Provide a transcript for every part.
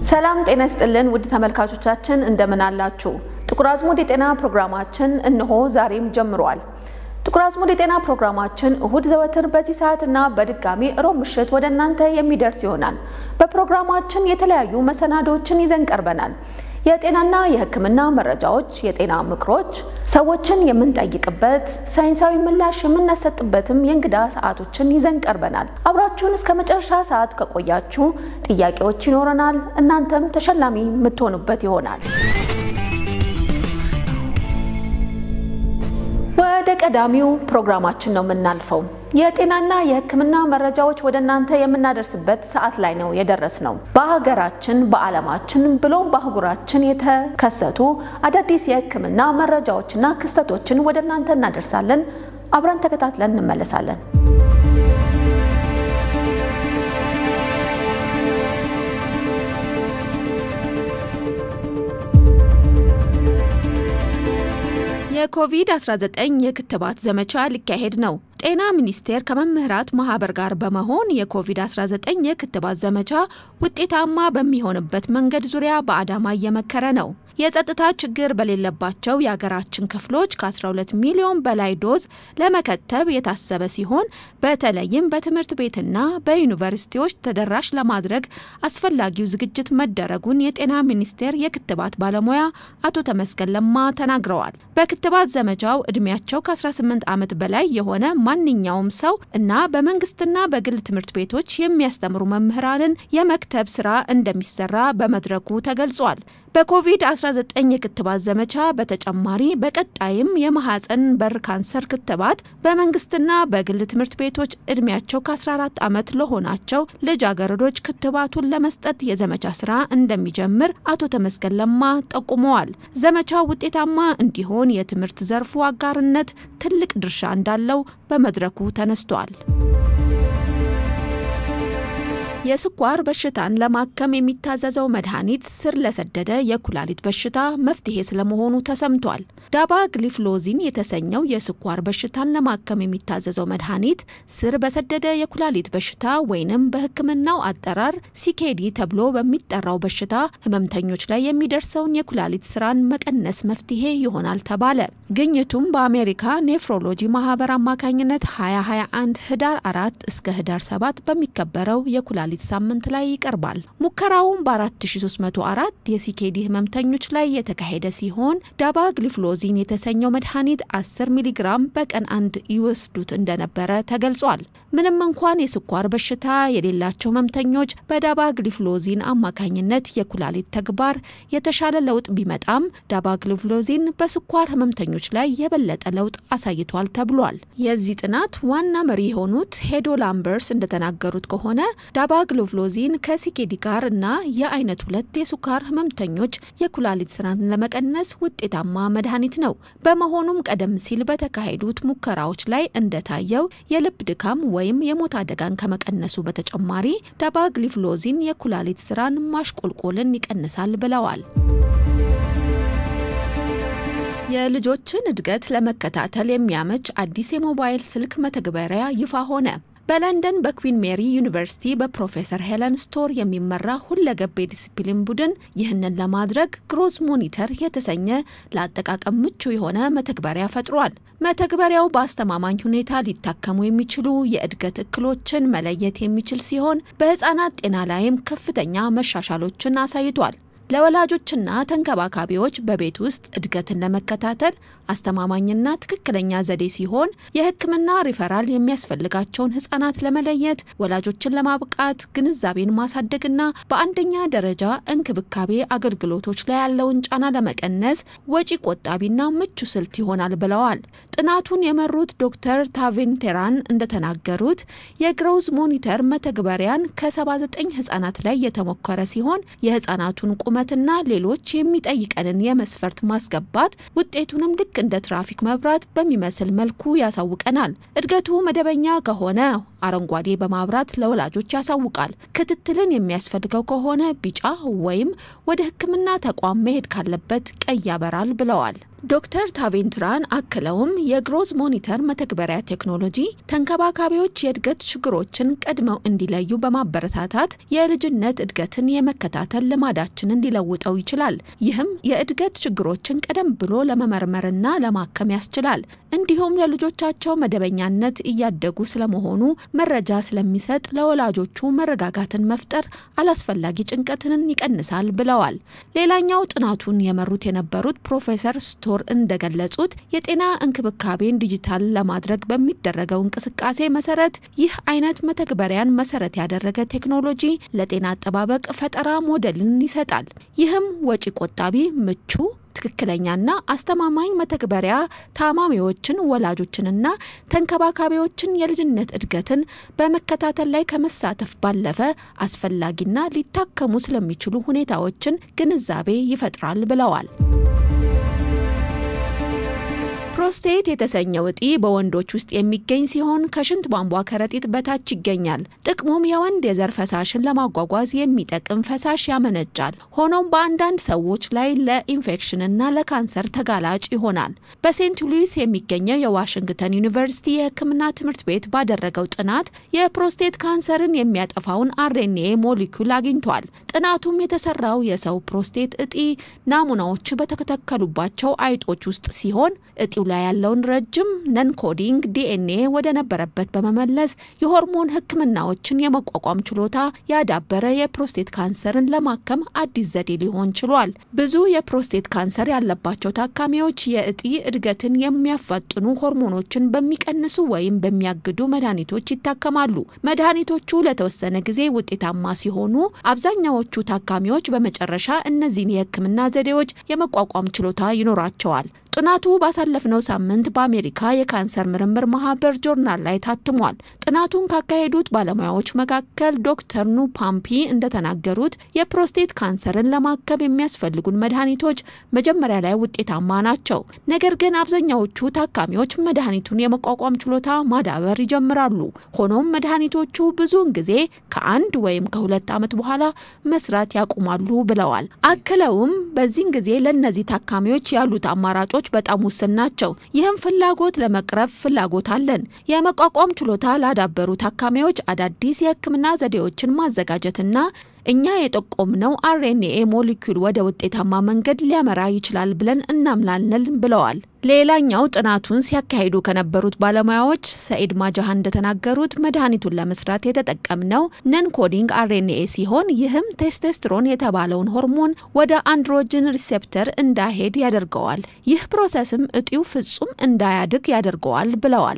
ሰላም ጤና ይስጥልን ውድ ተመልካቾቻችን እንደምን አላችሁ? ጥቁር አዝሙድ የጤና ፕሮግራማችን እነሆ ዛሬም ጀምሯል። ጥቁር አዝሙድ የጤና ፕሮግራማችን እሁድ ዘወትር በዚህ ሰዓትና በድጋሚ እሮብ ምሽት ወደ እናንተ የሚደርስ ይሆናል። በፕሮግራማችን የተለያዩ መሰናዶዎችን ይዘን ቀርበናል። የጤናና የሕክምና መረጃዎች፣ የጤና ምክሮች፣ ሰዎችን የምንጠይቅበት ሳይንሳዊ ምላሽ የምናሰጥበትም የእንግዳ ሰዓቶችን ይዘን ቀርበናል። አብራችሁን እስከ መጨረሻ ሰዓት ከቆያችሁ ጥያቄዎች ይኖረናል። እናንተም ተሸላሚ የምትሆኑበት ይሆናል። ወደ ቀዳሚው ፕሮግራማችን ነው የምናልፈው። የጤናና የሕክምና መረጃዎች ወደ እናንተ የምናደርስበት ሰዓት ላይ ነው የደረስ ነው። በሀገራችን በዓለማችን ብሎም በአህጉራችን የተከሰቱ አዳዲስ የሕክምና መረጃዎችና ክስተቶችን ወደ እናንተ እናደርሳለን። አብረን ተከታትለን እንመለሳለን። የኮቪድ-19 የክትባት ዘመቻ ሊካሄድ ነው። ጤና ሚኒስቴር ከመምህራን ማህበር ጋር በመሆን የኮቪድ-19 የክትባት ዘመቻ ውጤታማ በሚሆንበት መንገድ ዙሪያ በአዳማ እየመከረ ነው። የጸጥታ ችግር በሌለባቸው የሀገራችን ክፍሎች ከ12 ሚሊዮን በላይ ዶዝ ለመከተብ የታሰበ ሲሆን በተለይም በትምህርት ቤትና በዩኒቨርሲቲዎች ተደራሽ ለማድረግ አስፈላጊው ዝግጅት መደረጉን የጤና ሚኒስቴር የክትባት ባለሙያ አቶ ተመስገን ለማ ተናግረዋል። በክትባት ዘመቻው እድሜያቸው ከ18 ዓመት በላይ የሆነ ማንኛውም ሰው እና በመንግስትና በግል ትምህርት ቤቶች የሚያስተምሩ መምህራንን የመክተብ ስራ እንደሚሰራ በመድረኩ ተገልጿል። በኮቪድ-19 የክትባት ዘመቻ በተጨማሪ በቀጣይም የማህፀን በር ካንሰር ክትባት በመንግስትና በግል ትምህርት ቤቶች እድሜያቸው ከ14 ዓመት ለሆናቸው ልጃገረዶች ክትባቱን ለመስጠት የዘመቻ ስራ እንደሚጀምር አቶ ተመስገን ለማ ጠቁመዋል። ዘመቻው ውጤታማ እንዲሆን የትምህርት ዘርፉ አጋርነት ትልቅ ድርሻ እንዳለው በመድረኩ ተነስቷል። የስኳር በሽታን ለማከም የሚታዘዘው መድኃኒት ስር ለሰደደ የኩላሊት በሽታ መፍትሄ ስለመሆኑ ተሰምቷል። ዳባ ግሊፍሎዚን የተሰኘው የስኳር በሽታን ለማከም የሚታዘዘው መድኃኒት ስር በሰደደ የኩላሊት በሽታ ወይንም በሕክምናው አጠራር ሲኬዲ ተብሎ በሚጠራው በሽታ ህመምተኞች ላይ የሚደርሰውን የኩላሊት ስራን መቀነስ መፍትሄ ይሆናል ተባለ። ግኝቱም በአሜሪካ ኔፍሮሎጂ ማህበር አማካኝነት 2021 ህዳር 4 እስከ ህዳር 7 በሚከበረው የኩላሊት ሳምንት ላይ ይቀርባል። ሙከራውም በ4304 የሲኬዲ ህመምተኞች ላይ የተካሄደ ሲሆን ዳባ ግሊፍሎዚን የተሰኘው መድኃኒት 10 ሚሊግራም በቀን አንድ ይወስዱት እንደነበረ ተገልጿል። ምንም እንኳን የስኳር በሽታ የሌላቸው ህመምተኞች በዳባ ግሊፍሎዚን አማካኝነት የኩላሊት ተግባር የተሻለ ለውጥ ቢመጣም ዳባ ግሊፍሎዚን በስኳር ህመምተኞች ላይ የበለጠ ለውጥ አሳይቷል ተብሏል። የዚህ ጥናት ዋና መሪ የሆኑት ሄዶ ላምበርስ እንደተናገሩት ከሆነ ዳባ ግሊፍሎዚን ከሲኬዲ ጋር እና የአይነት ሁለት የስኳር ህመምተኞች የኩላሊት ስራን ለመቀነስ ውጤታማ መድኃኒት ነው። በመሆኑም ቀደም ሲል በተካሄዱት ሙከራዎች ላይ እንደታየው የልብ ድካም ወይም የሞት አደጋን ከመቀነሱ በተጨማሪ ዳባ ግሊፍሎዚን የኩላሊት ስራን ማሽቆልቆልን ይቀንሳል ብለዋል። የልጆችን እድገት ለመከታተል የሚያመች አዲስ የሞባይል ስልክ መተግበሪያ ይፋ ሆነ። በለንደን በኩዊን ሜሪ ዩኒቨርሲቲ በፕሮፌሰር ሄለን ስቶር የሚመራ ሁለገብ የዲሲፕሊን ቡድን ይህንን ለማድረግ ግሮዝ ሞኒተር የተሰኘ ለአጠቃቀም ምቹ የሆነ መተግበሪያ ፈጥሯል። መተግበሪያው በአስተማማኝ ሁኔታ ሊታከሙ የሚችሉ የእድገት እክሎችን መለየት የሚችል ሲሆን በህፃናት ጤና ላይም ከፍተኛ መሻሻሎችን አሳይቷል። ለወላጆችና ተንከባካቢዎች በቤት ውስጥ እድገትን ለመከታተል አስተማማኝና ትክክለኛ ዘዴ ሲሆን የሕክምና ሪፈራል የሚያስፈልጋቸውን ህጻናት ለመለየት ወላጆችን ለማብቃት ግንዛቤን ማሳደግና በአንደኛ ደረጃ እንክብካቤ አገልግሎቶች ላይ ያለውን ጫና ለመቀነስ ወጪ ቆጣቢና ምቹ ስልት ይሆናል ብለዋል። ጥናቱን የመሩት ዶክተር ታቬን ቴራን እንደተናገሩት የግሮዝ ሞኒተር መተግበሪያን ከ79 ህጻናት ላይ የተሞከረ ሲሆን የህጻናቱን ቁመትና ሌሎች የሚጠይቀንን የመስፈርት ማስገባት ውጤቱንም ልክ እንደ ትራፊክ መብራት በሚመስል መልኩ ያሳውቀናል። እድገቱ መደበኛ ከሆነ አረንጓዴ በማብራት ለወላጆች ያሳውቃል። ክትትልን የሚያስፈልገው ከሆነ ቢጫ ወይም ወደ ሕክምና ተቋም መሄድ ካለበት ቀይ ያበራል ብለዋል። ዶክተር ታቬንትራን አክለውም የግሮዝ ሞኒተር መተግበሪያ ቴክኖሎጂ ተንከባካቢዎች የእድገት ችግሮችን ቀድመው እንዲለዩ በማበረታታት የልጅነት እድገትን የመከታተል ልማዳችንን ሊለውጠው ይችላል። ይህም የእድገት ችግሮችን ቀደም ብሎ ለመመርመርና ለማከም ያስችላል። እንዲሁም ለልጆቻቸው መደበኛነት እያደጉ ስለመሆኑ መረጃ ስለሚሰጥ ለወላጆቹ መረጋጋትን መፍጠር አላስፈላጊ ጭንቀትን ይቀንሳል ብለዋል። ሌላኛው ጥናቱን የመሩት የነበሩት ፕሮፌሰር ስቶር እንደገለጹት የጤና እንክብካቤን ዲጂታል ለማድረግ በሚደረገው እንቅስቃሴ መሰረት ይህ አይነት መተግበሪያን መሰረት ያደረገ ቴክኖሎጂ ለጤና አጠባበቅ ፈጠራ ሞዴልን ይሰጣል። ይህም ወጪ ቆጣቢ፣ ምቹ ትክክለኛና አስተማማኝ መተግበሪያ ታማሚዎችን፣ ወላጆችንና ተንከባካቢዎችን የልጅነት እድገትን በመከታተል ላይ ከመሳተፍ ባለፈ አስፈላጊና ሊታከሙ ስለሚችሉ ሁኔታዎችን ግንዛቤ ይፈጥራል ብለዋል። ፕሮስቴት የተሰኘው እጢ በወንዶች ውስጥ የሚገኝ ሲሆን ከሽንት ቧንቧ ከረጢት በታች ይገኛል። ጥቅሙም የወንድ የዘር ፈሳሽን ለማጓጓዝ የሚጠቅም ፈሳሽ ያመነጫል። ሆኖም በአንዳንድ ሰዎች ላይ ለኢንፌክሽንና ለካንሰር ተጋላጭ ይሆናል። በሴንት ሉዊስ የሚገኘው የዋሽንግተን ዩኒቨርሲቲ የሕክምና ትምህርት ቤት ባደረገው ጥናት የፕሮስቴት ካንሰርን የሚያጠፋውን አርኤንኤ ሞሊኩል አግኝቷል። ጥናቱም የተሰራው የሰው ፕሮስቴት እጢ ናሙናዎች በተተከሉባቸው አይጦች ውስጥ ሲሆን እጢው ላይ ያለውን ረጅም ነን ኮዲንግ ዲኤንኤ ወደ ነበረበት በመመለስ የሆርሞን ህክምናዎችን የመቋቋም ችሎታ ያዳበረ የፕሮስቴት ካንሰርን ለማከም አዲስ ዘዴ ሊሆን ችሏል። ብዙ የፕሮስቴት ካንሰር ያለባቸው ታካሚዎች የእጢ እድገትን የሚያፋጥኑ ሆርሞኖችን በሚቀንሱ ወይም በሚያግዱ መድኃኒቶች ይታከማሉ። መድኃኒቶቹ ለተወሰነ ጊዜ ውጤታማ ሲሆኑ፣ አብዛኛዎቹ ታካሚዎች በመጨረሻ እነዚህን የህክምና ዘዴዎች የመቋቋም ችሎታ ይኖራቸዋል። ጥናቱ ባሳለፍነው ሳምንት በአሜሪካ የካንሰር ምርምር ማህበር ጆርናል ላይ ታትሟል። ጥናቱን ካካሄዱት ባለሙያዎች መካከል ዶክተር ኑ ፓምፒ እንደተናገሩት የፕሮስቴት ካንሰርን ለማከም የሚያስፈልጉን መድኃኒቶች መጀመሪያ ላይ ውጤታማ ናቸው። ነገር ግን አብዛኛዎቹ ታካሚዎች መድኃኒቱን የመቋቋም ችሎታ ማዳበር ይጀምራሉ። ሆኖም መድኃኒቶቹ ብዙውን ጊዜ ከአንድ ወይም ከሁለት ዓመት በኋላ መስራት ያቁማሉ ብለዋል። አክለውም በዚህን ጊዜ ለእነዚህ ታካሚዎች ያሉት አማራጮች በጣም ውስን ናቸው። ይህም ፍላጎት ለመቅረፍ ፍላጎት አለን። የመቋቋም ችሎታ ላዳበሩ ታካሚዎች አዳዲስ የህክምና ዘዴዎችን ማዘጋጀትና እኛ የጠቆምነው አርኤንኤ ሞሊኩል ወደ ውጤታማ መንገድ ሊያመራ ይችላል ብለን እናምናለን ብለዋል። ሌላኛው ጥናቱን ሲያካሂዱ ከነበሩት ባለሙያዎች ሰኢድ ማጃሃ እንደተናገሩት መድኃኒቱን ለመስራት የተጠቀምነው ነን ኮዲንግ አርኤንኤ ሲሆን ይህም ቴስቴስትሮን የተባለውን ሆርሞን ወደ አንድሮጅን ሪሴፕተር እንዳይሄድ ያደርገዋል። ይህ ፕሮሰስም እጢው ፍጹም እንዳያድግ ያደርገዋል ብለዋል።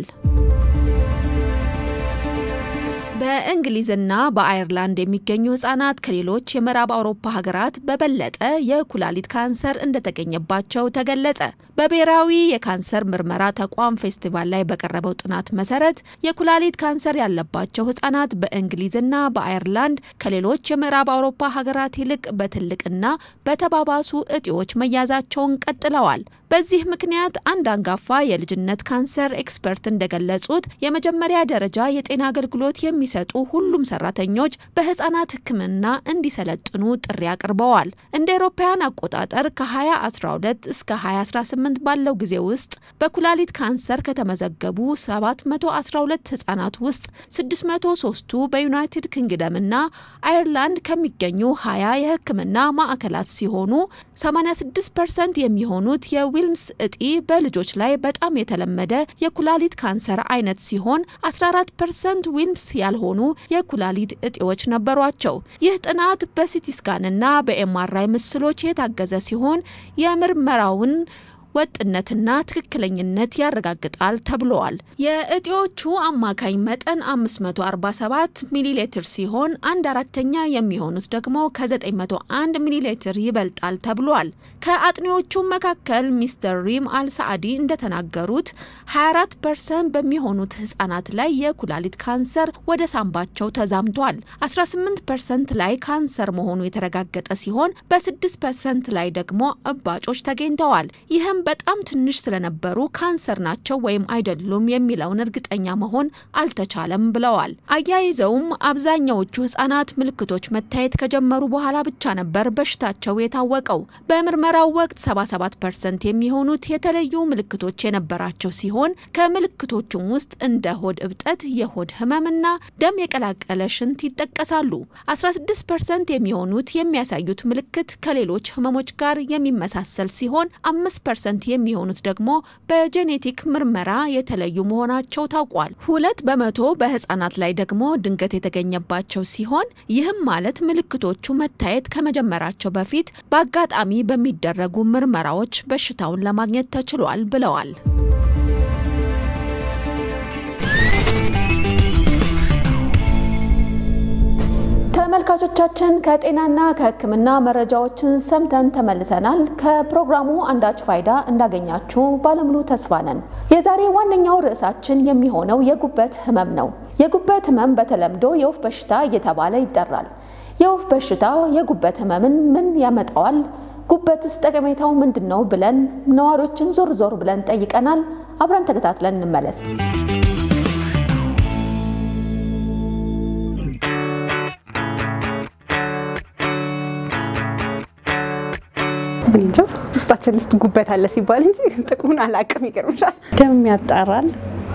በእንግሊዝና በአየርላንድ የሚገኙ ህጻናት ከሌሎች የምዕራብ አውሮፓ ሀገራት በበለጠ የኩላሊት ካንሰር እንደተገኘባቸው ተገለጸ። በብሔራዊ የካንሰር ምርመራ ተቋም ፌስቲቫል ላይ በቀረበው ጥናት መሰረት የኩላሊት ካንሰር ያለባቸው ህጻናት በእንግሊዝና በአየርላንድ ከሌሎች የምዕራብ አውሮፓ ሀገራት ይልቅ በትልቅና በተባባሱ እጢዎች መያዛቸውን ቀጥለዋል። በዚህ ምክንያት አንድ አንጋፋ የልጅነት ካንሰር ኤክስፐርት እንደገለጹት የመጀመሪያ ደረጃ የጤና አገልግሎት የሚሰጡ ሁሉም ሰራተኞች በህጻናት ሕክምና እንዲሰለጥኑ ጥሪ አቅርበዋል። እንደ አውሮፓውያን አቆጣጠር ከ2012 እስከ 2018 ባለው ጊዜ ውስጥ በኩላሊት ካንሰር ከተመዘገቡ 712 ህጻናት ውስጥ 603ቱ በዩናይትድ ኪንግደምና አየርላንድ ከሚገኙ 20 የህክምና ማዕከላት ሲሆኑ 86 ፐርሰንት የሚሆኑት የዊልምስ እጢ በልጆች ላይ በጣም የተለመደ የኩላሊት ካንሰር አይነት ሲሆን 14 ፐርሰንት ዊልምስ ያልሆኑ የኩላሊት እጢዎች ነበሯቸው። ይህ ጥናት በሲቲስካንና በኤምአርአይ ምስሎች የታገዘ ሲሆን የምርመራውን ወጥነትና ትክክለኝነት ያረጋግጣል ተብለዋል። የእጢዎቹ አማካኝ መጠን 547 ሚሊ ሊትር ሲሆን አንድ አራተኛ የሚሆኑት ደግሞ ከ901 ሚሊ ሊትር ይበልጣል ተብሏል። ከአጥኚዎቹ መካከል ሚስተር ሪም አልሳዕዲ እንደተናገሩት 24 ፐርሰንት በሚሆኑት ህጻናት ላይ የኩላሊት ካንሰር ወደ ሳምባቸው ተዛምቷል። 18 ፐርሰንት ላይ ካንሰር መሆኑ የተረጋገጠ ሲሆን በ6 ፐርሰንት ላይ ደግሞ እባጮች ተገኝተዋል። ይህም በጣም ትንሽ ስለነበሩ ካንሰር ናቸው ወይም አይደሉም የሚለውን እርግጠኛ መሆን አልተቻለም ብለዋል። አያይዘውም አብዛኛዎቹ ህጻናት ምልክቶች መታየት ከጀመሩ በኋላ ብቻ ነበር በሽታቸው የታወቀው። በምርመራው ወቅት 77 ፐርሰንት የሚሆኑት የተለዩ ምልክቶች የነበራቸው ሲሆን ከምልክቶቹም ውስጥ እንደ ሆድ እብጠት፣ የሆድ ህመምና ደም የቀላቀለ ሽንት ይጠቀሳሉ። 16 ፐርሰንት የሚሆኑት የሚያሳዩት ምልክት ከሌሎች ህመሞች ጋር የሚመሳሰል ሲሆን አምስት ፐርሰንት የሚሆኑት ደግሞ በጄኔቲክ ምርመራ የተለዩ መሆናቸው ታውቋል። ሁለት በመቶ በህጻናት ላይ ደግሞ ድንገት የተገኘባቸው ሲሆን ይህም ማለት ምልክቶቹ መታየት ከመጀመራቸው በፊት በአጋጣሚ በሚደረጉ ምርመራዎች በሽታውን ለማግኘት ተችሏል ብለዋል። ተመልካቾቻችን ከጤናና ከሕክምና መረጃዎችን ሰምተን ተመልሰናል። ከፕሮግራሙ አንዳች ፋይዳ እንዳገኛችሁ ባለሙሉ ተስፋ ነን። የዛሬ ዋነኛው ርዕሳችን የሚሆነው የጉበት ህመም ነው። የጉበት ህመም በተለምዶ የወፍ በሽታ እየተባለ ይጠራል። የወፍ በሽታ የጉበት ህመምን ምን ያመጣዋል? ጉበትስ ጠቀሜታው ምንድን ነው? ብለን ነዋሪዎችን ዞር ዞር ብለን ጠይቀናል። አብረን ተከታትለን እንመለስ። እንጃ ውስጣችን ውስጥ ጉበት አለ ሲባል እንጂ ጥቅሙን አላውቅም። ይገርምሻል። ደም ያጣራል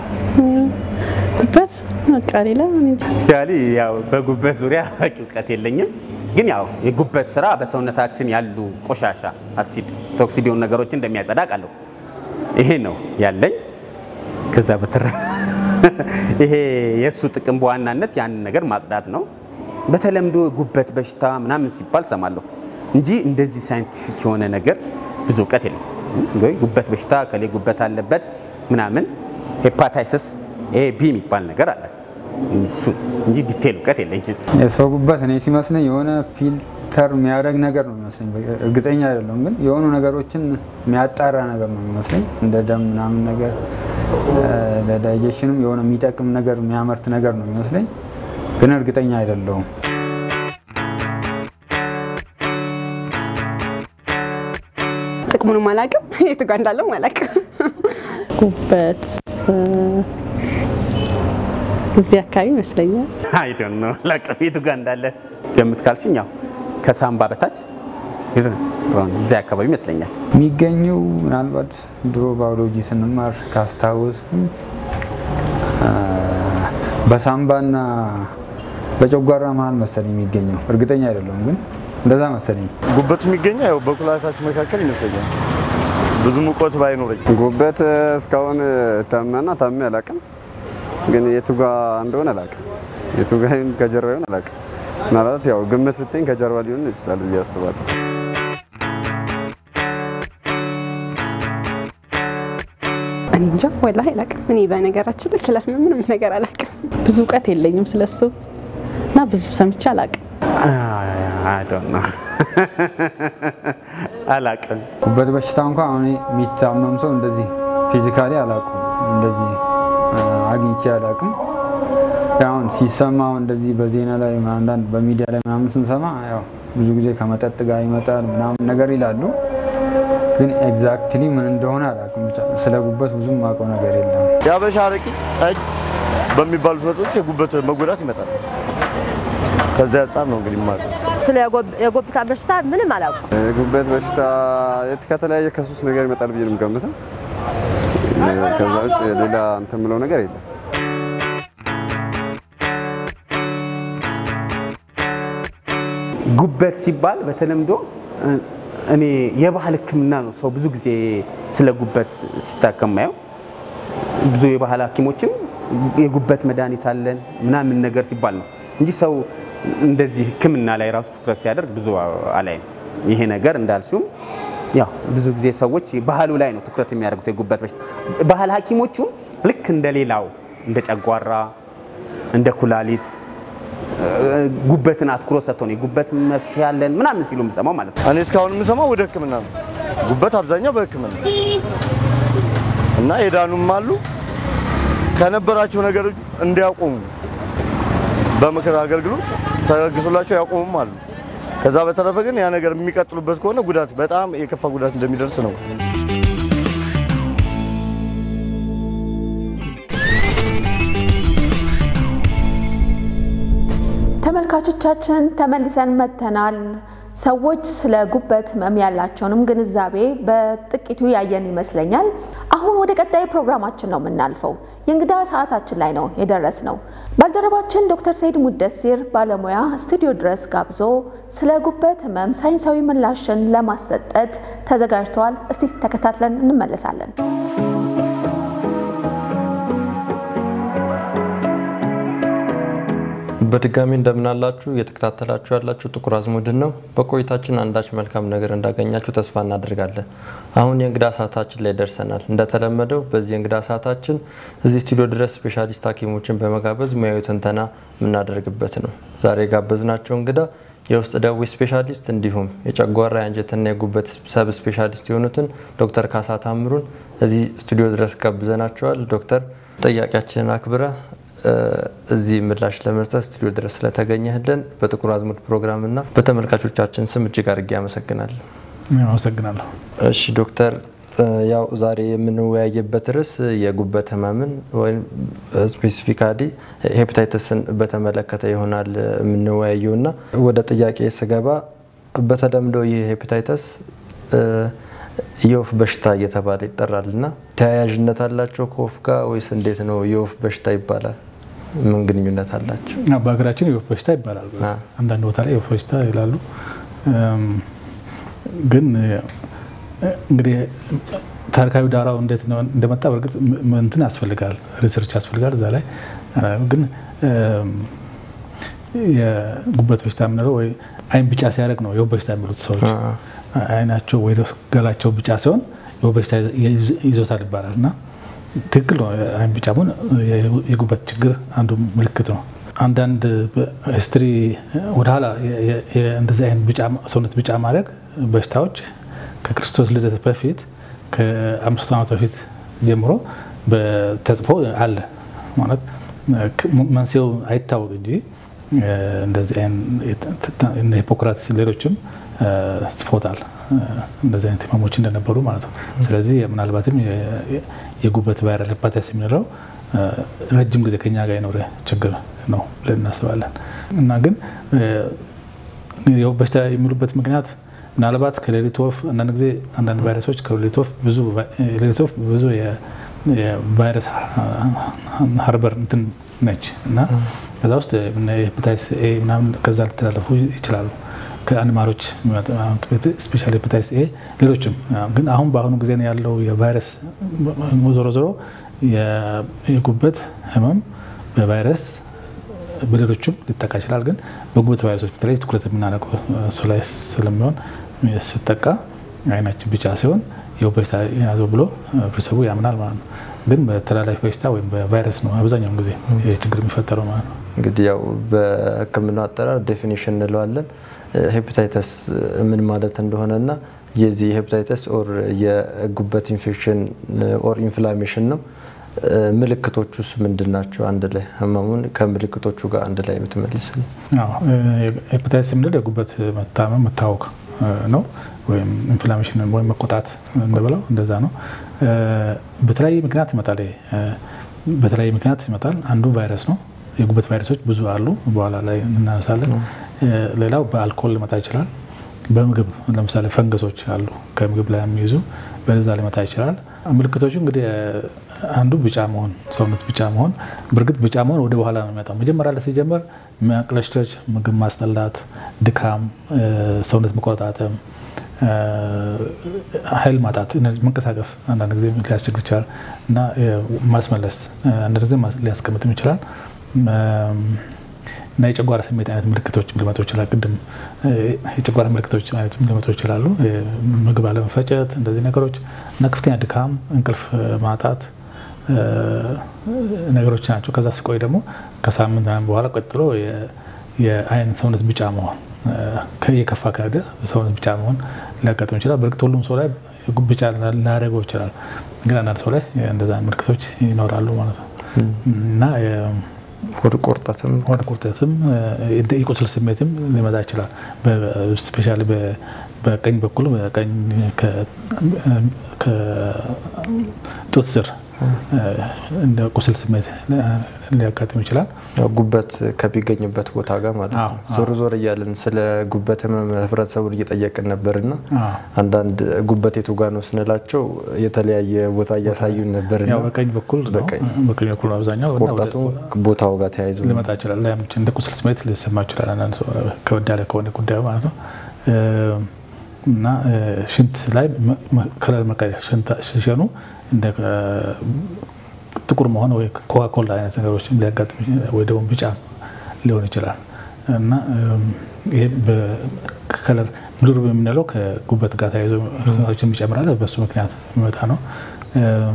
ጉበት በቃ ሌላ ሲያሊ ያው በጉበት ዙሪያ በቂ እውቀት የለኝም፣ ግን ያው የጉበት ስራ በሰውነታችን ያሉ ቆሻሻ አሲድ፣ ቶክሲድ የሆኑ ነገሮችን እንደሚያጸዳ አውቃለሁ። ይሄ ነው ያለኝ። ከዛ በተረፈ ይሄ የእሱ ጥቅም በዋናነት ያንን ነገር ማጽዳት ነው። በተለምዶ ጉበት በሽታ ምናምን ሲባል ሰማለሁ እንጂ እንደዚህ ሳይንቲፊክ የሆነ ነገር ብዙ እውቀት የለም። ጉበት በሽታ ከሌ ጉበት አለበት ምናምን ሄፓታይሰስ ኤ ቢ የሚባል ነገር አለ እሱ እንጂ ዲቴል እውቀት የለኝም። የሰው ጉበት እኔ ሲመስለኝ የሆነ ፊልተር የሚያደርግ ነገር ነው የሚመስለኝ። እርግጠኛ አይደለም ግን የሆኑ ነገሮችን የሚያጣራ ነገር ነው የሚመስለኝ እንደ ደም ምናምን ነገር ለዳይጀሽንም የሆነ የሚጠቅም ነገር የሚያመርት ነገር ነው የሚመስለኝ፣ ግን እርግጠኛ አይደለሁም። ጥቅሙንም አላውቅም፣ የቱ ጋር እንዳለው አላውቅም። ጉበት እዚህ አካባቢ ይመስለኛል። አይ ዶንት ኖ አላውቅም የቱ ጋር እንዳለ ገምት ካልሽኝ ያው ከሳምባ በታች እዚያ አካባቢ ይመስለኛል። የሚገኘው ምናልባት ድሮ ባዮሎጂ ስንማር ካስታወስኩኝ በሳምባና በጨጓራ መሀል መሰለኝ የሚገኘው፣ እርግጠኛ አይደለሁም ግን እንደዛ መሰለኝ። ጉበት የሚገኘው ያው በኩላሊታችን መካከል ይመስለኛል። ብዙ ሙቀት ባይኖረኝ ጉበት እስካሁን ታመና ታሜ አላውቅም፣ ግን የቱ ጋ እንደሆነ አላውቅም። የቱ ጋ ይሁን ከጀርባ ይሁን አላውቅም። ምናልባት ያው ግምት ብትኝ ከጀርባ ሊሆን ይችላል ብዬ አስባለሁ። እኔ እንጃ ወላሂ አላውቅም። እኔ በነገራችን ላይ ስለ ምንም ነገር አላውቅም። ብዙ እውቀት የለኝም ስለሱ እና ብዙ ሰምቼ አላውቅም። አይ ዶንት ኖ አላውቅም። ጉበት በሽታ እንኳ አሁን የሚታመም ሰው እንደዚህ ፊዚካሊ አላውቅም፣ እንደዚህ አግኝቼ አላውቅም። አሁን ሲሰማ እንደዚህ በዜና ላይ አንዳንድ በሚዲያ ላይ ምናምን ስንሰማ ያው ብዙ ጊዜ ከመጠጥ ጋር ይመጣል ምናምን ነገር ይላሉ። ግን ኤግዛክትሊ ምን እንደሆነ አላውቅም። ብቻ ስለ ጉበት ብዙም የማውቀው ነገር የለም። የአበሻ አረቂ፣ ጠጅ በሚባሉት መጠጦች የጉበት መጎዳት ይመጣል። ከዚያ አንጻር ነው እንግዲህ ማለት ስለ የጉበት በሽታ ምንም አላውቅም። የጉበት በሽታ የት ከተለያየ ከሶስት ነገር ይመጣል ብዬ ነው የምገምተው። ከዛ ውጭ ሌላ እንትን የምለው ነገር የለም። ጉበት ሲባል በተለምዶ እኔ የባህል ሕክምና ነው ሰው ብዙ ጊዜ ስለ ጉበት ሲታከም ማየው። ብዙ የባህል ሐኪሞችም የጉበት መድኃኒት አለን ምናምን ነገር ሲባል ነው እንጂ ሰው እንደዚህ ሕክምና ላይ ራሱ ትኩረት ሲያደርግ ብዙ አላይም። ይሄ ነገር እንዳልሽውም ያው ብዙ ጊዜ ሰዎች ባህሉ ላይ ነው ትኩረት የሚያደርጉት የጉበት በሽታ። ባህል ሐኪሞቹም ልክ እንደ ሌላው እንደ ጨጓራ፣ እንደ ኩላሊት ጉበትን አትኩሮት ሰጥተው ነው የጉበት መፍትሄ ያለን ምናምን ሲሉ የምሰማው ማለት ነው። እኔ እስካሁን የምሰማው ወደ ህክምና ነው። ጉበት አብዛኛው በህክምና እና የዳኑም አሉ ከነበራቸው ነገር እንዲያቆሙ በምክር አገልግሎት ተለግሶላቸው ያቆሙም አሉ። ከዛ በተረፈ ግን ያ ነገር የሚቀጥሉበት ከሆነ ጉዳት በጣም የከፋ ጉዳት እንደሚደርስ ነው። ተመልካቾቻችን ተመልሰን መጥተናል። ሰዎች ስለ ጉበት ህመም ያላቸውንም ግንዛቤ በጥቂቱ ያየን ይመስለኛል። አሁን ወደ ቀጣይ ፕሮግራማችን ነው የምናልፈው። የእንግዳ ሰዓታችን ላይ ነው የደረስ ነው። ባልደረባችን ዶክተር ሰይድ ሙደሲር ባለሙያ ስቱዲዮ ድረስ ጋብዞ ስለ ጉበት ህመም ሳይንሳዊ ምላሽን ለማሰጠት ተዘጋጅተዋል። እስቲ ተከታትለን እንመለሳለን። በድጋሚ እንደምናላችሁ እየተከታተላችሁ ያላችሁ ጥቁር አዝሙድን ነው። በቆይታችን አንዳች መልካም ነገር እንዳገኛችሁ ተስፋ እናደርጋለን። አሁን የእንግዳ ሰዓታችን ላይ ደርሰናል። እንደተለመደው በዚህ የእንግዳ ሰዓታችን እዚህ ስቱዲዮ ድረስ ስፔሻሊስት ሐኪሞችን በመጋበዝ ሙያዊ ትንተና የምናደርግበት ነው። ዛሬ የጋበዝናቸው እንግዳ የውስጥ ደዌ ስፔሻሊስት እንዲሁም የጨጓራ የአንጀትና የጉበት ሰብ ስፔሻሊስት የሆኑትን ዶክተር ካሳ ታምሩን እዚህ ስቱዲዮ ድረስ ጋብዘናቸዋል። ዶክተር ጥያቄያችንን አክብረ እዚህ ምላሽ ለመስጠት ስቱዲዮ ድረስ ስለተገኘህልን በጥቁር አዝሙድ ፕሮግራምና በተመልካቾቻችን ስም እጅግ አድርጌ አመሰግናለሁ። አመሰግናለሁ። እሺ ዶክተር፣ ያው ዛሬ የምንወያየበት ርዕስ የጉበት ህመምን ወይም ስፔሲፊካሊ ሄፓታይተስን በተመለከተ ይሆናል የምንወያየው እና ወደ ጥያቄ ስገባ በተለምዶ ይህ ሄፓታይተስ የወፍ በሽታ እየተባለ ይጠራል እና ተያያዥነት አላቸው ከወፍ ጋር ወይስ እንዴት ነው? የወፍ በሽታ ይባላል። ምን ግንኙነት አላቸው? በሀገራችን የወፍ በሽታ ይባላል። አንዳንድ ቦታ ላይ የወፍ በሽታ ይላሉ። ግን እንግዲህ ታሪካዊ ዳራው እንዴት እንደመጣ በእርግጥ እንትን ያስፈልጋል፣ ሪሰርች ያስፈልጋል እዛ ላይ ግን የጉበት በሽታ የምንለው ወይ አይን ቢጫ ሲያደርግ ነው የወፍ በሽታ የሚሉት ሰዎች አይናቸው ወይ ገላቸው ቢጫ ሲሆን የወፍ በሽታ ይዞታል ይባላል እና ትክክል ነው። አይን ቢጫ መሆን የጉበት ችግር አንዱ ምልክት ነው። አንዳንድ ሂስትሪ ወደኋላ እንደዚህ አይነት ሰውነት ቢጫ ማድረግ በሽታዎች ከክርስቶስ ልደት በፊት ከአምስት ዓመት በፊት ጀምሮ ተጽፎ አለ ማለት መንስኤው አይታወቅ እንጂ እንደዚህ ሂፖክራትስ ሌሎችም ጽፎታል እንደዚህ አይነት ህመሞች እንደነበሩ ማለት ነው። ስለዚህ ምናልባትም የጉበት ቫይራል ሄፓታይተስ የምንለው ረጅም ጊዜ ከኛ ጋር የኖረ ችግር ነው ብለን እናስባለን እና ግን የወፍ በሽታ የሚሉበት ምክንያት ምናልባት ከሌሊት ወፍ አንዳንድ ጊዜ አንዳንድ ቫይረሶች ከሌሊት ወፍ ብዙ ሌሊት ወፍ ብዙ የቫይረስ ሀርበር እንትን ነች እና ከዛ ውስጥ ሄፓታይተስ ኤ ምናምን ከዛ ሊተላለፉ ይችላሉ ከአኒማሎች ስፔሻሊ ሄፓታይተስ ኤ ሌሎችም ግን አሁን በአሁኑ ጊዜ ያለው የቫይረስ ዞሮ ዞሮ የጉበት ህመም በቫይረስ በሌሎችም ሊጠቃ ይችላል። ግን በጉበት ቫይረሶች በተለይ ትኩረት የምናደርገው እሱ ላይ ስለሚሆን ስጠቃ አይናችን ቢጫ ሲሆን የወፍ በሽታ የያዘው ብሎ ህብረተሰቡ ያምናል ማለት ነው። ግን በተላላፊ በሽታ ወይም በቫይረስ ነው አብዛኛውን ጊዜ ችግር የሚፈጠረው ማለት ነው። እንግዲህ ያው በሕክምናው አጠራር ዴፊኒሽን እንለዋለን ሄፓታይተስ ምን ማለት እንደሆነና የዚህ ሄፓታይተስ ኦር የጉበት ኢንፌክሽን ኦር ኢንፍላሜሽን ነው። ምልክቶቹስ ምንድን ናቸው? አንድ ላይ ህመሙን ከምልክቶቹ ጋር አንድ ላይ ብትመልስልኝ። ሄፓታይተስ የምንለው የጉበት መታመም መታወክ ነው ወይም ኢንፍላሜሽን ወይም መቆጣት እንደበለው እንደዛ ነው። በተለያየ ምክንያት ይመጣል። በተለያየ ምክንያት ይመጣል። አንዱ ቫይረስ ነው። የጉበት ቫይረሶች ብዙ አሉ፣ በኋላ ላይ እናነሳለን። ሌላው በአልኮል ሊመጣ ይችላል። በምግብ ለምሳሌ ፈንገሶች አሉ ከምግብ ላይ የሚይዙ በዛ ሊመጣ ይችላል። ምልክቶቹ እንግዲህ አንዱ ቢጫ መሆን፣ ሰውነት ቢጫ መሆን። በእርግጥ ቢጫ መሆን ወደ በኋላ ነው የሚመጣው። መጀመሪያ ላይ ሲጀመር ማቅለሽለሽ፣ ምግብ ማስጠላት፣ ድካም፣ ሰውነት መቆጣጠም፣ ኃይል ማጣት፣ መንቀሳቀስ አንዳንድ ጊዜ ሊያስቸግር ይችላል እና ማስመለስ አንዳንድ ጊዜ ሊያስቀምጥም ይችላል እና የጨጓራ ስሜት አይነት ምልክቶች ሊመጡ ይችላል። ቅድም የጨጓራ ምልክቶች አይነት ሊመጡ ይችላሉ። ምግብ አለመፈጨት፣ እንደዚህ ነገሮች እና ከፍተኛ ድካም፣ እንቅልፍ ማጣት ነገሮች ናቸው። ከዛ ስቆይ ደግሞ ከሳምንት በኋላ ቀጥሎ የአይን ሰውነት ቢጫ መሆን የከፋ ከሄደ ሰውነት ቢጫ መሆን ሊያጋጥም ይችላል። በእርግጥ ሁሉም ሰው ላይ ቢጫ ላያደርገው ይችላል። ግን አንዳንድ ሰው ላይ እንደዛ ምልክቶች ይኖራሉ ማለት ነው እና ሆድ ቁርጠትም ሆድ ቁርጠትም የቁስል ስሜትም ሊመጣ ይችላል። ስፔሻሊ በቀኝ በኩል በቀኝ ከጡት ስር እንደ ቁስል ስሜት ሊያጋጥም ይችላል። ጉበት ከሚገኝበት ቦታ ጋር ማለት ነው። አዎ፣ ዞር ዞር እያለን ስለ ጉበት ህመም ህብረተሰቡን እየጠየቅን ነበርና አዎ። አንዳንድ ጉበት የቱ ጋር ነው ስንላቸው የተለያየ ቦታ እያሳዩን ነበርና ያው በቀኝ በኩል ነው። በቀኝ በቀኝ በኩል ነው አብዛኛው እና ቁርጠቱ ወደ- ቦታው ጋር ተያይዞ ነው። ሊመጣ ይችላል። ላይም እንደ ቁስል ስሜት ሊሰማ ይችላል። አንዳንድ ሰው ከበድ ያለ ከሆነ ጉዳዩ ማለት ነው እ፣ እና እ፣ ሽንት ላይ መ- መ- ከለር መቀየር ሽንታ- ሲሸኑ እንደ እ፣ ጥቁር መሆን ወይ ኮካ ኮላ አይነት ነገሮችም ሊያጋጥም ይችላል። ወይ ደግሞ ቢጫ ሊሆን ይችላል እና እም፣ ይሄ በከለር ብሉር የምንለው ከጉበት ጋር ተያይዞ ሰዎችን ይጨምራል። በሱ ምክንያት የሚመጣ ነው። እም፣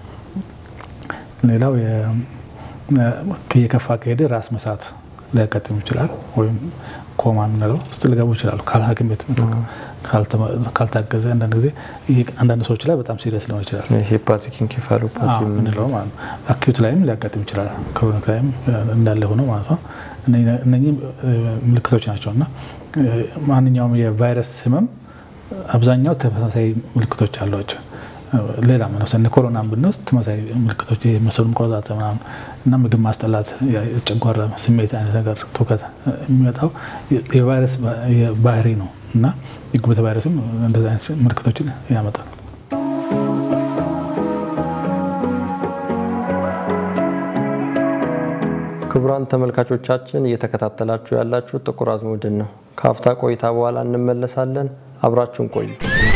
ሌላው የ- የከፋ ከሄደ ራስ መሳት ሊያጋጥም ይችላል። ወይም ኮማ የምንለው ውስጥ ሊገቡ ይችላሉ። ካል ሐኪም ቤት ካልተመ- ካልታገዘ አንዳንድ ጊዜ ይሄ አንዳንድ ሰዎች ላይ በጣም ሲሪየስ ሊሆን ይችላል። ሄፓቲክ ኢንኬፋሎፓቲ አዎ፣ የምንለው ማለት ነው። አኪዩት ላይም ሊያጋጥም ይችላል። ክሮኒክ ላይም እንዳለ ሆኖ ማለት ነው። እነኚህ- እነኚህ እ፣ ምልክቶች ናቸው እና እ፣ ማንኛውም የቫይረስ ህመም አብዛኛው ተመሳሳይ ምልክቶች አሏቸው። ሌላ ለምሳሌ ኮሮናን ብንወስድ ተመሳሳይ ምልክቶች የመሰሉ መቆጣጠር ምናምን እና ምግብ ማስጠላት፣ የጨጓራ ስሜት አይነት ነገር ትውከት የሚመጣው የቫይረስ ባህሪ ነው እና የጉበት ቫይረስም እንደዚህ አይነት ምልክቶችን ያመጣል። ክቡራን ተመልካቾቻችን እየተከታተላችሁ ያላችሁ ጥቁር አዝሙድን ነው። ከአፍታ ቆይታ በኋላ እንመለሳለን። አብራችሁን ቆዩ።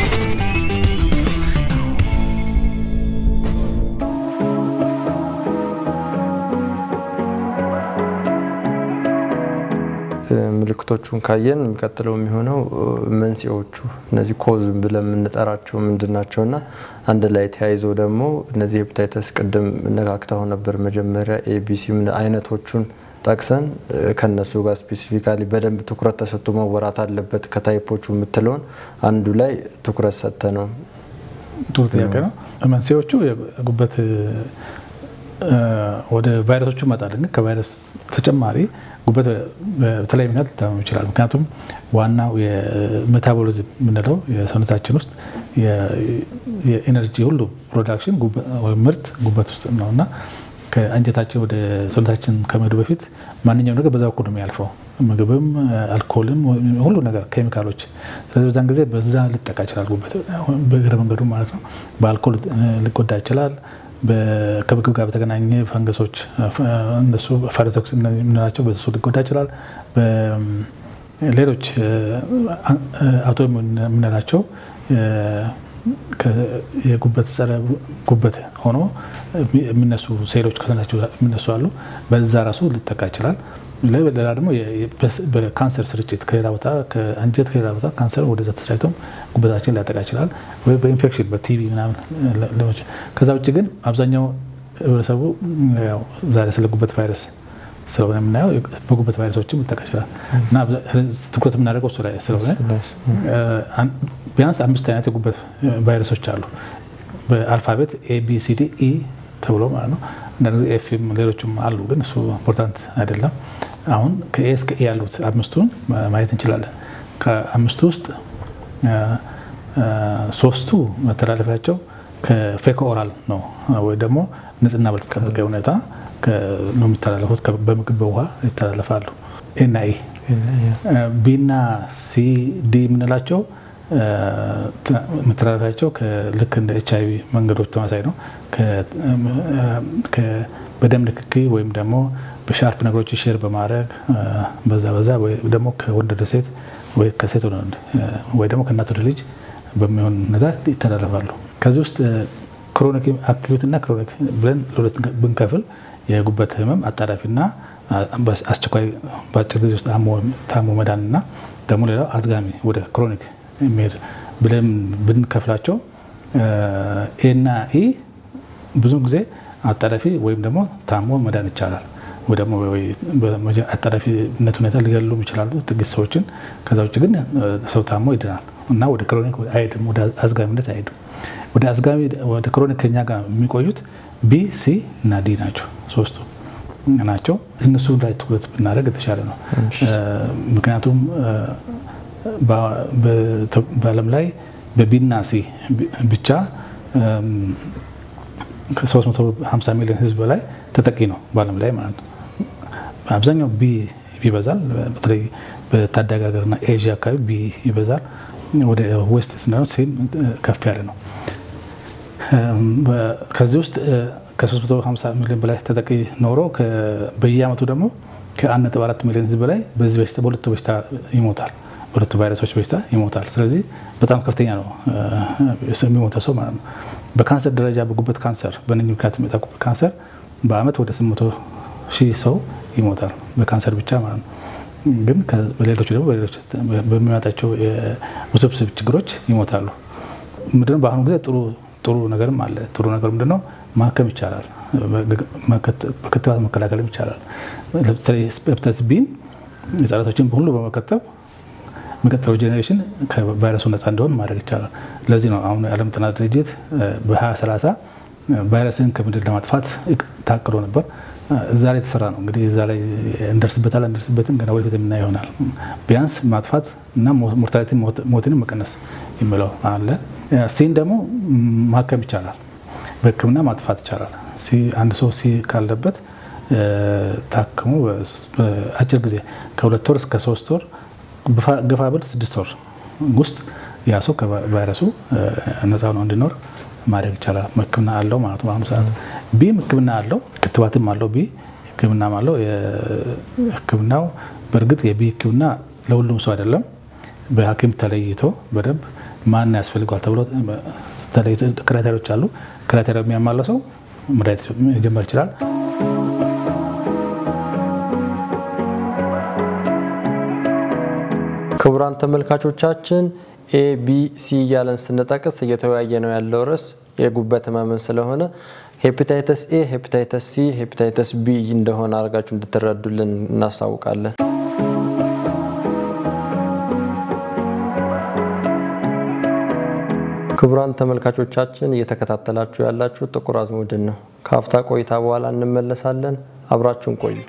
ምልክቶቹን ካየን የሚቀጥለው የሚሆነው መንስኤዎቹ እነዚህ ኮዝ ብለን የምንጠራቸው ምንድን ናቸው እና አንድ ላይ ተያይዘው ደግሞ እነዚህ ሄፓታይተስ ቅድም ነካክተው ነበር መጀመሪያ ኤቢሲ አይነቶቹን ጠቅሰን ከነሱ ጋር ስፔሲፊካሊ በደንብ ትኩረት ተሰጥቶ መወራት አለበት ከታይፖቹ የምትለውን አንዱ ላይ ትኩረት ሰጥተ ነው። ጥሩ ጥያቄ ነው። መንስኤዎቹ የጉበት ወደ ቫይረሶቹ ይመጣል። ግን ከቫይረስ ተጨማሪ ጉበት በተለያየ ምክንያት ሊታመም ይችላል። ምክንያቱም ዋናው የሜታቦሊዝም የምንለው የሰውነታችን ውስጥ የኤነርጂ ሁሉ ፕሮዳክሽን ምርት ጉበት ውስጥ ነው እና ከአንጀታችን ወደ ሰውነታችን ከመሄዱ በፊት ማንኛውም ነገር በዛ በኩል ነው የሚያልፈው። ምግብም፣ አልኮልም፣ ሁሉ ነገር ኬሚካሎች። ስለዚህ በዛን ጊዜ በዛ ሊጠቃ ይችላል ጉበት በእግረ መንገዱ ማለት ነው። በአልኮል ሊጎዳ ይችላል። ከምግብ ጋር በተገናኘ ፈንገሶች እነሱ ፋይቶክስ የምንላቸው በሱ ሊጎዳ ይችላል። ሌሎች አውቶ የምንላቸው የጉበት ጸረ ጉበት ሆኖ የሚነሱ ሴሎች ከሰናቸው የሚነሱ አሉ። በዛ ራሱ ሊጠቃ ይችላል። ሌላ ደግሞ በካንሰር ስርጭት ከሌላ ቦታ ከአንጀት ከሌላ ቦታ ካንሰር ወደዛ ተሰራጭቶም ጉበታችን ሊያጠቃ ይችላል። ወይ በኢንፌክሽን በቲቪ ምናምን። ከዛ ውጭ ግን አብዛኛው ህብረተሰቡ ዛሬ ስለ ጉበት ቫይረስ ስለሆነ የምናየው በጉበት ቫይረሶችም ሊጠቃ ይችላል እና ትኩረት የምናደርገው እሱ ላይ ስለሆነ ቢያንስ አምስት አይነት የጉበት ቫይረሶች አሉ በአልፋቤት ኤቢሲዲ ኢ ተብሎ ማለት ነው። አንዳንድ ጊዜ ኤፍም ሌሎችም አሉ፣ ግን እሱ ኢምፖርታንት አይደለም። አሁን ከኤ እስከ ኤ ያሉት አምስቱን ማየት እንችላለን። ከአምስቱ ውስጥ ሶስቱ መተላለፊያቸው ከፌኮ ኦራል ነው ወይ ደግሞ ንጽህና ባልተጠበቀ ሁኔታ ነው የሚተላለፉት። በምግብ በውሃ ይተላለፋሉ። ኤና ኢ ቢና ሲ ዲ የምንላቸው መተላለፊያቸው ልክ እንደ ኤች አይቪ መንገዶች ተመሳሳይ ነው። በደም ንክኪ ወይም ደግሞ በሻርፕ ነገሮች ሼር በማድረግ በዛ በዛ ወይ ደግሞ ከወንድ ወደ ሴት ወይ ከሴት ወደ ወንድ ወይ ደግሞ ከእናት ወደ ልጅ በሚሆን ሁኔታ ይተላለፋሉ። ከዚህ ውስጥ ክሮኒክ አኪዩት እና ክሮኒክ ብለን ለሁለት ብንከፍል የጉበት ህመም አጣዳፊና አስቸኳይ በአጭር ጊዜ ውስጥ ታሞ መዳን እና ደግሞ ሌላው አዝጋሚ ወደ ክሮኒክ የሚሄድ ብለን ብንከፍላቸው ኤና ኢ ብዙ ጊዜ አጣዳፊ ወይም ደግሞ ታሞ መዳን ይቻላል። ወይ ደግሞ አጣዳፊነት ሁኔታ ሊገሉም ይችላሉ ጥቂት ሰዎችን። ከዛ ውጭ ግን ሰው ታሞ ይድናል እና ወደ ክሮኒክ አይሄድም፣ ወደ አዝጋሚነት አይሄድም። ወደ አዝጋሚ ወደ ክሮኒክ ከኛ ጋር የሚቆዩት ቢ፣ ሲ እና ዲ ናቸው። ሶስቱ ናቸው። እነሱ ላይ ትኩረት ብናደርግ የተሻለ ነው። ምክንያቱም በዓለም ላይ በቢና ሲ ብቻ ከ350 ሚሊዮን ህዝብ በላይ ተጠቂ ነው በዓለም ላይ ማለት ነው። አብዛኛው ቢ ይበዛል። በተለይ በታዳጊ ሀገርና ኤዥያ አካባቢ ቢ ይበዛል። ወደ ዌስት ስናየው ሲም ከፍ ያለ ነው። ከዚህ ውስጥ ከ350 ሚሊዮን በላይ ተጠቂ ኖሮ በየአመቱ ደግሞ ከ1.4 ሚሊዮን ህዝብ በላይ በዚህ በሽታ በሁለቱ በሽታ ይሞታል። በሁለቱ ቫይረሶች በሽታ ይሞታል። ስለዚህ በጣም ከፍተኛ ነው የሚሞተው ሰው ማለት ነው። በካንሰር ደረጃ በጉበት ካንሰር በእነኝህ ምክንያት የሚመጣ ጉበት ካንሰር በአመት ወደ 800 ሺህ ሰው ይሞታል በካንሰር ብቻ ማለት ነው። ግን ሌሎቹ ደግሞ በሌሎች በሚመጣቸው ውስብስብ ችግሮች ይሞታሉ። ምንድነው በአሁኑ ጊዜ ጥሩ ጥሩ ነገርም አለ። ጥሩ ነገር ምንድነው ማከም ይቻላል፣ በክትባት መከላከልም ይቻላል። በተለይ ሄፓታይተስ ቢን ህጻናቶችን ሁሉ በመከተብ የሚቀጥለው ጄኔሬሽን ከቫይረሱ ነፃ እንዲሆን ማድረግ ይቻላል። ለዚህ ነው አሁን የዓለም ጤና ድርጅት በ2030 ቫይረስን ከምድር ለማጥፋት ታቅዶ ነበር። እዛ ላይ የተሰራ ነው። እንግዲህ እዛ ላይ እንደርስበታል እንደርስበትን ገና ወደፊት የምናየው ይሆናል። ቢያንስ ማጥፋት እና ሞርታሊቲ ሞትንም መቀነስ የሚለው አለ። ሲን ደግሞ ማከም ይቻላል፣ በህክምና ማጥፋት ይቻላል። አንድ ሰው ሲ ካለበት ታክሞ በአጭር ጊዜ ከሁለት ወር እስከ ሶስት ወር ገፋ ብል ስድስት ወር ውስጥ ያ ሰው ከቫይረሱ ነፃ ነው እንዲኖር ማድረግ ይቻላል። ህክምና አለው ማለት ነው። በአሁኑ ሰዓት ቢም ህክምና አለው፣ ክትባትም አለው። ቢ ህክምናም አለው። ህክምናው በእርግጥ የቢ ህክምና ለሁሉም ሰው አይደለም። በሐኪም ተለይቶ በደንብ ማን ያስፈልገዋል ተብሎ ተለይቶ ክራይቴሪያዎች አሉ። ክራይቴሪያ የሚያሟላ ሰው መድኃኒት መጀመር ይችላል። ክቡራን ተመልካቾቻችን ኤ ቢ ሲ እያለን ስንጠቅስ እየተወያየ ነው ያለው ርዕስ የጉበት ህመምን ስለሆነ ሄፓታይተስ ኤ፣ ሄፓታይተስ ሲ፣ ሄፓታይተስ ቢ እንደሆነ አድርጋችሁ እንድትረዱልን እናስታውቃለን። ክቡራን ተመልካቾቻችን እየተከታተላችሁ ያላችሁ ጥቁር አዝሙድን ነው። ከአፍታ ቆይታ በኋላ እንመለሳለን። አብራችሁን ቆዩ።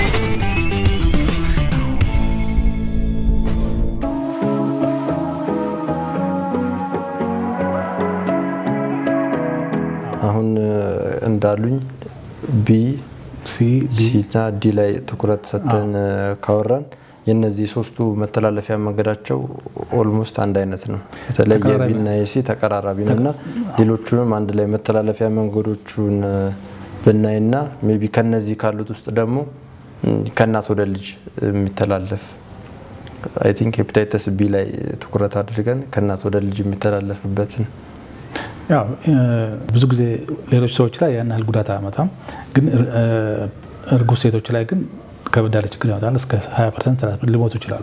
አሁን እንዳሉኝ ቢ ሲና ዲ ላይ ትኩረት ሰጥተን ካወራን የነዚህ ሶስቱ መተላለፊያ መንገዳቸው ኦልሞስት አንድ አይነት ነው። በተለይ የቢና የሲ ተቀራራቢ ነው እና ሌሎቹንም አንድ ላይ መተላለፊያ መንገዶቹን ብናይና ሜይ ቢ ከነዚህ ካሉት ውስጥ ደግሞ ከእናት ወደ ልጅ የሚተላለፍ አይ ቲንክ ሄፓታይተስ ቢ ላይ ትኩረት አድርገን ከእናት ወደ ልጅ የሚተላለፍበትን ያው ብዙ ጊዜ ሌሎች ሰዎች ላይ ያን ያህል ጉዳት አያመጣም፣ ግን እርጉዝ ሴቶች ላይ ግን ከበድ ያለ ችግር ያመጣል። እስከ 20 ፐርሰንት ሊሞቱ ይችላሉ፣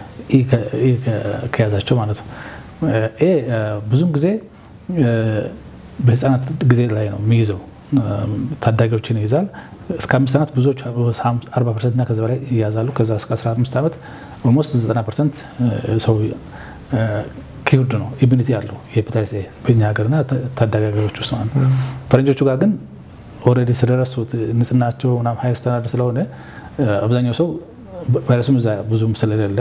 ከያዛቸው ማለት ነው። ኤ ብዙም ጊዜ በህፃናት ጊዜ ላይ ነው የሚይዘው፣ ታዳጊዎችን ይይዛል። እስከ አምስት ዓመት ብዙዎች 40 ፐርሰንት እና ከዚ በላይ ይያዛሉ። ከዛ እስከ 15 ዓመት ኦልሞስት 90 ፐርሰንት ሰው ኪውርድ ነው ኢሚኒቲ ያለው የሄፓታይተስ ኤ በእኛ ሀገርና ታዳጊ ሀገሮች ውስጥ ማለት ነው። ፈረንጆቹ ጋር ግን ኦልሬዲ ስለደረሱት ንጽህናቸው ምናምን ሀይ ስታንዳርድ ስለሆነ አብዛኛው ሰው ቫይረሱም እዛ ብዙም ስለሌለ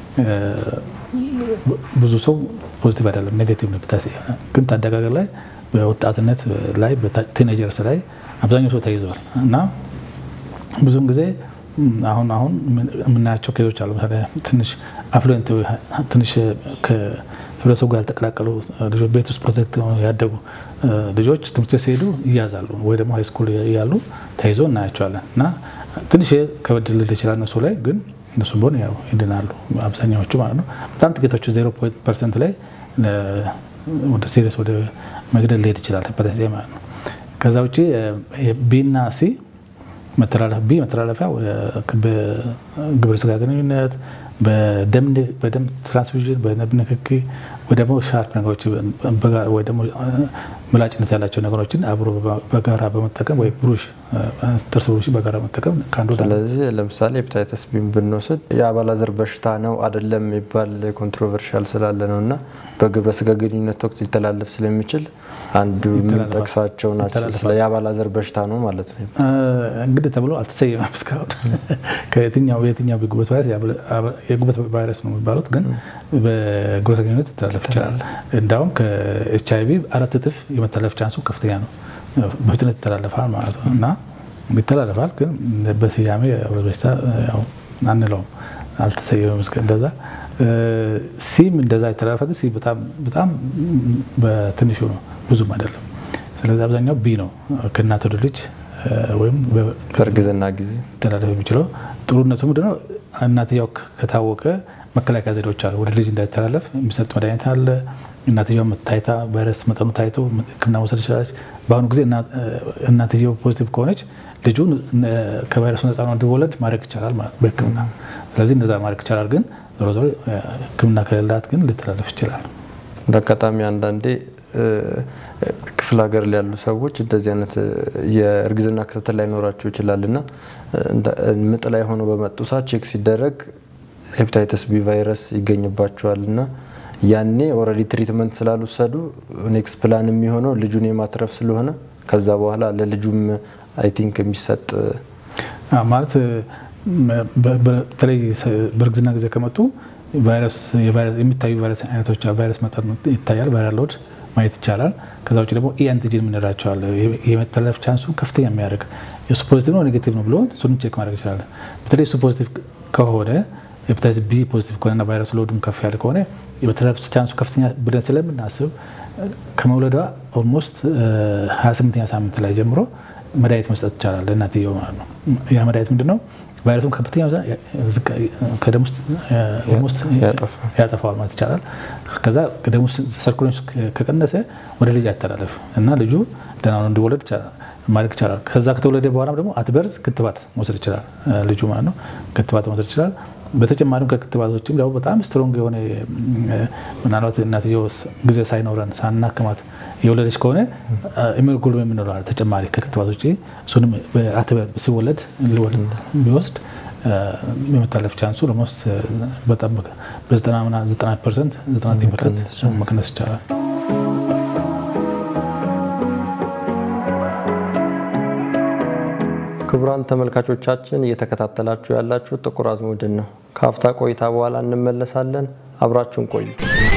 ብዙ ሰው ፖዚቲቭ አይደለም፣ ኔጌቲቭ ነው ሄፓታይተስ ኤ። ግን ታዳጊ ሀገር ላይ በወጣትነት ላይ በቲኔጀርስ ላይ አብዛኛው ሰው ተይዟል እና ብዙም ጊዜ አሁን አሁን የምናያቸው ኬዞች አሉ። ትንሽ አፍሉዌንት ትንሽ ከህብረተሰቡ ጋር ያልተቀላቀሉ ልጆች ቤት ውስጥ ፕሮቴክት ያደጉ ልጆች ትምህርት ቤት ሲሄዱ ይያዛሉ፣ ወይ ደግሞ ሃይስኩል እያሉ ተይዞ እናያቸዋለን እና ትንሽ ከበድ ልል ይችላል እነሱ ላይ ግን እነሱ ቢሆን ያው ይድናሉ አብዛኛዎቹ ማለት ነው። በጣም ጥቂቶቹ ዜሮ ፐርሰንት ላይ ወደ ሲሪየስ ወደ መግደል ሊሄድ ይችላል ሄፓታይተስ ኤ ማለት ነው። ከዛ ውጭ ቢና ሲ መተላለፍ ቢ መተላለፊያ በግብረ ስጋ ግንኙነት፣ በደም ትራንስፊዥን፣ በደም ንክኪ ወይ ደግሞ ሻርፕ ነገሮች ወይ ደግሞ ምላጭነት ያላቸው ነገሮችን አብሮ በጋራ በመጠቀም ወይ ብሩሽ ጥርስ ብሩሽ በጋራ በመጠቀም ከአንዱ ስለዚህ ለምሳሌ ሄፓታይተስ ቢን ብንወስድ የአባላዘር በሽታ ነው አይደለም የሚባል ኮንትሮቨርሻል ስላለ ነው እና በግብረ ስጋ ግንኙነት ወቅት ሊተላለፍ ስለሚችል አንዱ የምንጠቅሳቸው ናቸው። ስለ የአባላዘር በሽታ ነው ማለት ነው። እንግዲህ ተብሎ አልተሰየመም እስካሁን ከየትኛው የትኛው የጉበት ቫይረስ የጉበት ቫይረስ ነው የሚባሉት፣ ግን በግብረ ስጋ ግንኙነት ሊተላለፍ ይችላል። እንዳውም ከኤች አይቪ አራት እጥፍ የመተላለፍ ቻንሱ ከፍተኛ ነው። በፍጥነት ይተላለፋል ማለት ነው እና ይተላለፋል፣ ግን በስያሜ የአውሬ በሽታ ያው አንለውም፣ አልተሰየመም እስከ እንደዛ። ሲም እንደዛ ይተላለፋ፣ ግን ሲ በጣም በጣም በትንሹ ነው፣ ብዙም አይደለም። ስለዚህ አብዛኛው ቢ ነው ከእናት ወደ ልጅ ወይም በእርግዝና ጊዜ ሊተላለፍ የሚችለው። ጥሩነቱ ምንድነው? እናትየው ከታወቀ መከላከያ ዘዴዎች አሉ። ወደ ልጅ እንዳይተላለፍ የሚሰጥ መድኃኒት አለ። እናትየው ታይታ ቫይረስ መጠኑ ታይቶ ሕክምና መውሰድ ትችላለች። በአሁኑ ጊዜ እናትየው ፖዚቲቭ ከሆነች ልጁ ከቫይረሱ ነፃ ነው እንዲወለድ ማድረግ ይቻላል በሕክምና ስለዚህ እንደዛ ማድረግ ይቻላል። ግን ዞሮ ዞሮ ሕክምና ከሌላት ግን ሊተላለፍ ይችላል። እንደ አጋጣሚ አንዳንዴ ክፍለ ሀገር ላይ ያሉ ሰዎች እንደዚህ አይነት የእርግዝና ክትትል ላይኖራቸው ይችላል እና ምጥ ላይ ሆኖ በመጡ ሰዓት ቼክ ሲደረግ ሄፓታይተስ ቢ ቫይረስ ይገኝባቸዋል እና ያኔ ኦልሬዲ ትሪትመንት ስላልወሰዱ ኔክስት ፕላን የሚሆነው ልጁን የማትረፍ ስለሆነ ከዛ በኋላ ለልጁም አይ ቲንክ የሚሰጥ ማለት በተለይ በእርግዝና ጊዜ ከመጡ የሚታዩ ቫይረስ አይነቶች ቫይረስ መጠን ይታያል። ቫይራል ሎድ ማየት ይቻላል። ከዛ ውጭ ደግሞ ኢ አንቲጂን የምንላቸው አለ። የመተላለፍ ቻንሱ ከፍተኛ የሚያደርግ የሱ ፖዚቲቭ ነው ኔጌቲቭ ነው ብሎ እሱንም ቼክ ማድረግ ይችላል። በተለይ እሱ ፖዚቲቭ ከሆነ ሄፓታይተስ ቢ ፖዚቲቭ ከሆነና ቫይረስ ሎድም ከፍ ያለ ከሆነ የመተላለፍ ቻንሱ ከፍተኛ ብለን ስለምናስብ ከመውለዷ ኦልሞስት 28ኛ ሳምንት ላይ ጀምሮ መድኃኒት መስጠት ይቻላል ለእናትየው ማለት ነው። ያ መድኃኒት ምንድን ነው? ቫይረሱን ከፍተኛ ከደም ውስጥ ኦልሞስት ያጠፋዋል ማለት ይቻላል። ከዛ ከደም ውስጥ ሰርኩሌሽን ከቀነሰ ወደ ልጅ አይተላለፍ እና ልጁ ደህና ነው እንዲወለድ ማድረግ ይቻላል። ከዛ ከተወለደ በኋላ ደግሞ አትበርዝ ክትባት መውሰድ ይችላል ልጁ ማለት ነው። ክትባት መውሰድ ይችላል። በተጨማሪም ከክትባቶችም ያው በጣም ስትሮንግ የሆነ ምናልባት እናትየው ጊዜ ሳይኖረን ሳናክማት የወለደች ከሆነ ኢሚኖግሎቢን የምንለው አለ ተጨማሪ ከክትባት ውጭ እሱንም ሲወለድ ቢወስድ የመታለፍ ቻንሱ ለሞስት በጣም በ90 ፐርሰንት 99 ፐርሰንት መቀነስ ይቻላል። ክቡራን ተመልካቾቻችን እየተከታተላችሁ ያላችሁ ጥቁር አዝሙድን ነው። ከአፍታ ቆይታ በኋላ እንመለሳለን። አብራችሁን ቆዩ።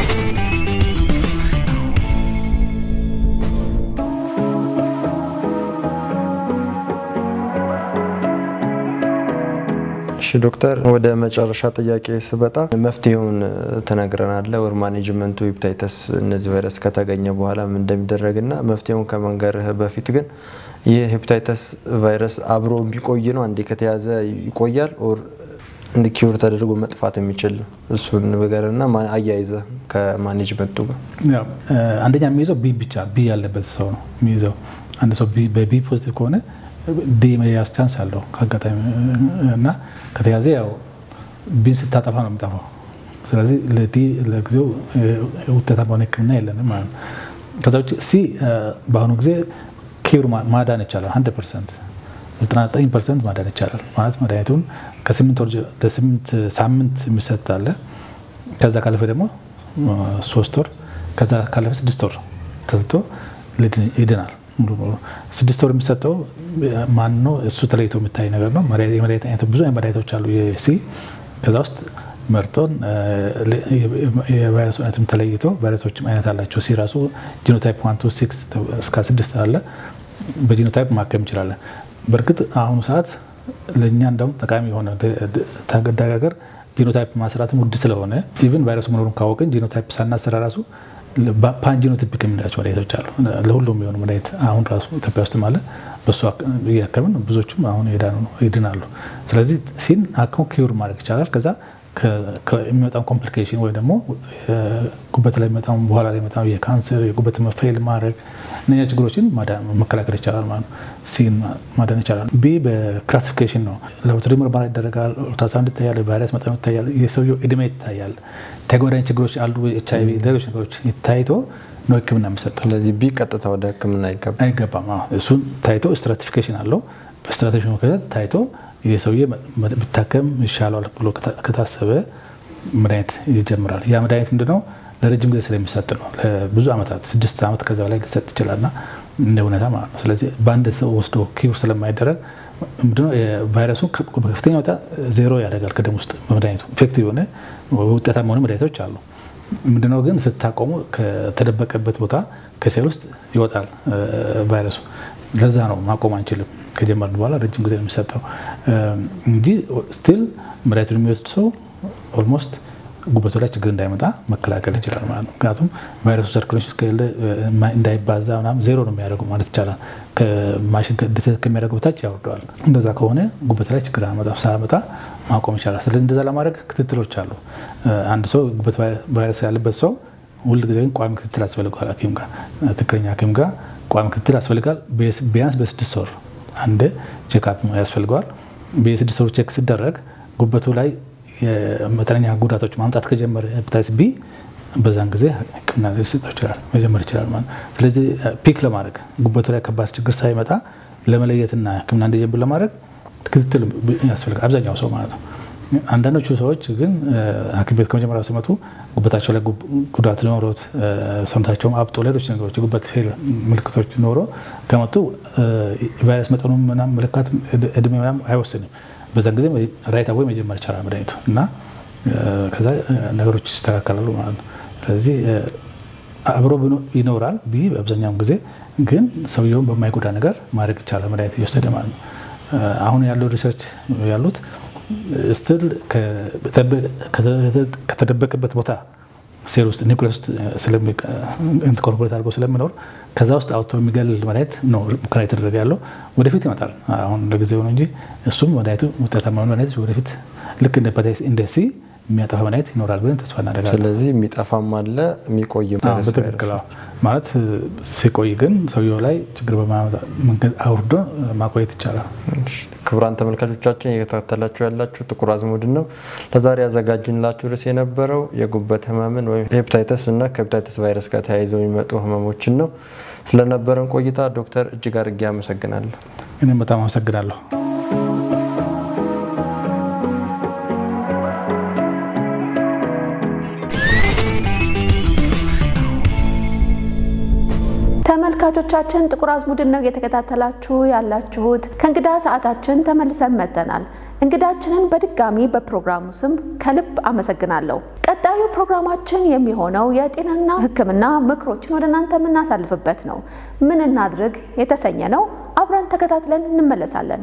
እሺ ዶክተር፣ ወደ መጨረሻ ጥያቄ ስበጣ መፍትሄውን ትነግረናለ ወር ማኔጅመንቱ ሄፓታይተስ እነዚህ ቫይረስ ከተገኘ በኋላ ምን እንደሚደረግና መፍትሄውን ከመንገርህ በፊት ግን ይህ ሄፓታይተስ ቫይረስ አብሮ የሚቆይ ነው? አንዴ ከተያዘ ይቆያል ኦር እንደ ኪውር ተደርጎ መጥፋት የሚችል እሱን ነገርና አያይዘ ከማኔጅመንቱ ጋር አንደኛ የሚይዘው ቢ ብቻ ቢ ያለበት ሰው ነው የሚይዘው። አንድ ሰው በቢ ፖዚቲቭ ከሆነ ዲ መያዝ ቻንስ አለው አጋጣሚ እና ከተያዘ ያው ቢን ስታጠፋ ነው የሚጠፋው። ስለዚህ ለዲ ለጊዜው ውጤታማ የሆነ ሕክምና የለንም ማለት ነው። ከዛ ውጭ ሲ በአሁኑ ጊዜ ኪውር ማዳን ይቻላል። 100 ፐርሰንት 99 ፐርሰንት ማዳን ይቻላል ማለት መድኃኒቱን ከስምንት ወር ለስምንት ሳምንት የሚሰጥ አለ። ከዛ ካለፈ ደግሞ ሶስት ወር ከዛ ካለፈ ስድስት ወር ተሰጥቶ ይድናል። ስድስት ወር የሚሰጠው ማን ነው? እሱ ተለይቶ የሚታይ ነገር ነው። የመድኃኒት አይነት ብዙ አይነት መድኃኒቶች አሉ የሲ ከዛ ውስጥ መርጦን የቫይረሱ አይነትም ተለይቶ ቫይረሶችም አይነት አላቸው። ሲ ራሱ ጂኖታይፕ ዋን ቱ ሲክስ እስከ ስድስት አለ። በጂኖታይፕ ማከም እንችላለን። በእርግጥ አሁኑ ሰዓት ለእኛ እንደውም ጠቃሚ የሆነ ታገዳጋገር ጂኖታይፕ ማስራትም ውድ ስለሆነ ኢቭን ቫይረሱ መኖሩን ካወቅን ጂኖታይፕ ሳናሰራ ራሱ ፓንጂኖቲፒክ የምንላቸው መድኃኒቶች አሉ። ለሁሉም የሚሆኑ መድኃኒት አሁን ራሱ ኢትዮጵያ ውስጥም አለ። በሱ እያከምን ብዙዎቹም አሁን ይድናሉ። ስለዚህ ሲን አክሞ ኪውር ማድረግ ይቻላል። ከዛ የሚመጣውን ኮምፕሊኬሽን ወይ ደግሞ ጉበት ላይ የሚመጣው በኋላ ላይ የሚመጣው የካንሰር የጉበት መፌል ማድረግ እነኛ ችግሮችን መከላከል ይቻላል ማለት ነው። ሲን ማዳን ይቻላል። ቢ በክላሲፊኬሽን ነው። ላቦራቶሪ ምርመራ ይደረጋል። ኦልትራሳውንድ ይታያል። ቫይረስ መጠኑ ይታያል። የሰውየው እድሜ ይታያል። ተጓዳኝ ችግሮች አሉ፣ ኤች አይ ቪ፣ ሌሎች ነገሮች ታይቶ ነው ሕክምና የሚሰጠው። ስለዚህ ቢ ቀጥታ ወደ ሕክምና አይገባም። እሱን ታይቶ ስትራቲፊኬሽን አለው። በስትራቲፊኬሽን መከተል ታይቶ የሰውዬ ብታከም ይሻለዋል ብሎ ከታሰበ መድኃኒት ይጀምራል። ያ መድኃኒት ምንድነው? ለረጅም ጊዜ ስለሚሰጥ ነው። ለብዙ ዓመታት ስድስት ዓመት ከዛ በላይ ሊሰጥ ይችላልና እንደ እውነታ ማለት ነው። ስለዚህ በአንድ ሰው ወስዶ ኪውር ስለማይደረግ ምንድነው ቫይረሱ በከፍተኛ ሁኔታ ዜሮ ያደርጋል ከደም ውስጥ መድኃኒቱ ኢፌክቲቭ የሆነ ውጤታማ የሆኑ መድኃኒቶች አሉ። ምንድነው ግን ስታቆሙ ከተደበቀበት ቦታ ከሴል ውስጥ ይወጣል ቫይረሱ። ለዛ ነው ማቆም አንችልም። ከጀመርን በኋላ ረጅም ጊዜ ነው የሚሰጠው እንጂ ስቲል መድኃኒቱን የሚወስድ ሰው ኦልሞስት ጉበቱ ላይ ችግር እንዳይመጣ መከላከል ይችላል ማለት ነው። ምክንያቱም ቫይረሱ ሰርኩሌሽን እስከሌለ እንዳይባዛ ምናምን ዜሮ ነው የሚያደርጉ ማለት ይቻላል። ከማሽን ከሚያደርገው በታች ያወርደዋል። እንደዛ ከሆነ ጉበት ላይ ችግር ሳያመጣ ማቆም ይቻላል። ስለዚህ እንደዛ ለማድረግ ክትትሎች አሉ። አንድ ሰው ጉበት ቫይረስ ያለበት ሰው ሁል ጊዜ ቋሚ ክትትል ያስፈልገዋል። ሐኪም ጋር ትክክለኛ ሐኪም ጋር ቋሚ ክትትል ያስፈልጋል። ቢያንስ በስድስት ወር አንድ ቼክአፕ ያስፈልገዋል። በስድስት ወር ቼክ ሲደረግ ጉበቱ ላይ መጠነኛ ጉዳቶች ማምጣት ከጀመረ ሄፓታይተስ ቢ በዛን ጊዜ ሕክምና ሊሰጠው ይችላል መጀመር ይችላል ማለት ነው። ስለዚህ ፒክ ለማድረግ ጉበቱ ላይ ከባድ ችግር ሳይመጣ ለመለየትና ሕክምና እንዲጀምር ለማድረግ ክትትል ያስፈልጋል አብዛኛው ሰው ማለት ነው። አንዳንዶቹ ሰዎች ግን ሐኪም ቤት ከመጀመሪያው ሲመጡ ጉበታቸው ላይ ጉዳት ኖሮት ሰውነታቸውም አብጦ ሌሎች ነገሮች የጉበት ፌል ምልክቶች ኖሮ ከመጡ ቫይረስ መጠኑ ምናምን ምልክት እድሜ ምናምን አይወስንም። በዛን ጊዜ ራይት አወይ መጀመር ይቻላል መድኃኒቱ እና ከዛ ነገሮች ይስተካከላሉ ማለት ነው። ስለዚህ አብሮ ይኖራል ቢ በአብዛኛውን ጊዜ ግን ሰውየውን በማይጎዳ ነገር ማድረግ ይቻላል መድኃኒት እየወሰደ ማለት ነው። አሁን ያለው ሪሰርች ያሉት ስትል ከተደበቀበት ቦታ ሴል ውስጥ ኒውክሌስ ውስጥ ኢንኮርፖሬት አድርጎ ስለሚኖር ከዛ ውስጥ አውጥቶ የሚገል መድኃኒት ነው ሙከራ የተደረገ ያለው። ወደፊት ይመጣል። አሁን ለጊዜው ነው እንጂ እሱም መድኃኒቱ ውጤታማ መድኃኒት ወደፊት ልክ እንደ ሄፓታይተስ እንደ ሲ የሚያጠፋ መድኃኒት ይኖራል ብለን ተስፋ እናደርጋለን። ስለዚህ የሚጠፋም አለ የሚቆይም በትክክል ማለት ሲቆይ ግን ሰውየው ላይ ችግር በማመጣ መንገድ አውርዶ ማቆየት ይቻላል። ክቡራን ተመልካቾቻችን እየተከታተላችሁ ያላችሁ ጥቁር አዝሙድን ነው። ለዛሬ ያዘጋጅንላችሁ ርዕስ የነበረው የጉበት ህመምን ወይም ሄፓታይተስ እና ከሄፓታይተስ ቫይረስ ጋር ተያይዘው የሚመጡ ህመሞችን ነው። ስለነበረን ቆይታ ዶክተር እጅግ አድርጌ አመሰግናለሁ። እኔም በጣም አመሰግናለሁ። ተመልካቾቻችን ጥቁር አዝሙድን ነው እየተከታተላችሁ ያላችሁት። ከእንግዳ ሰዓታችን ተመልሰን መጥተናል። እንግዳችንን በድጋሚ በፕሮግራሙ ስም ከልብ አመሰግናለሁ። ቀጣዩ ፕሮግራማችን የሚሆነው የጤናና ሕክምና ምክሮችን ወደ እናንተ የምናሳልፍበት ነው። ምን እናድርግ የተሰኘ ነው። አብረን ተከታትለን እንመለሳለን።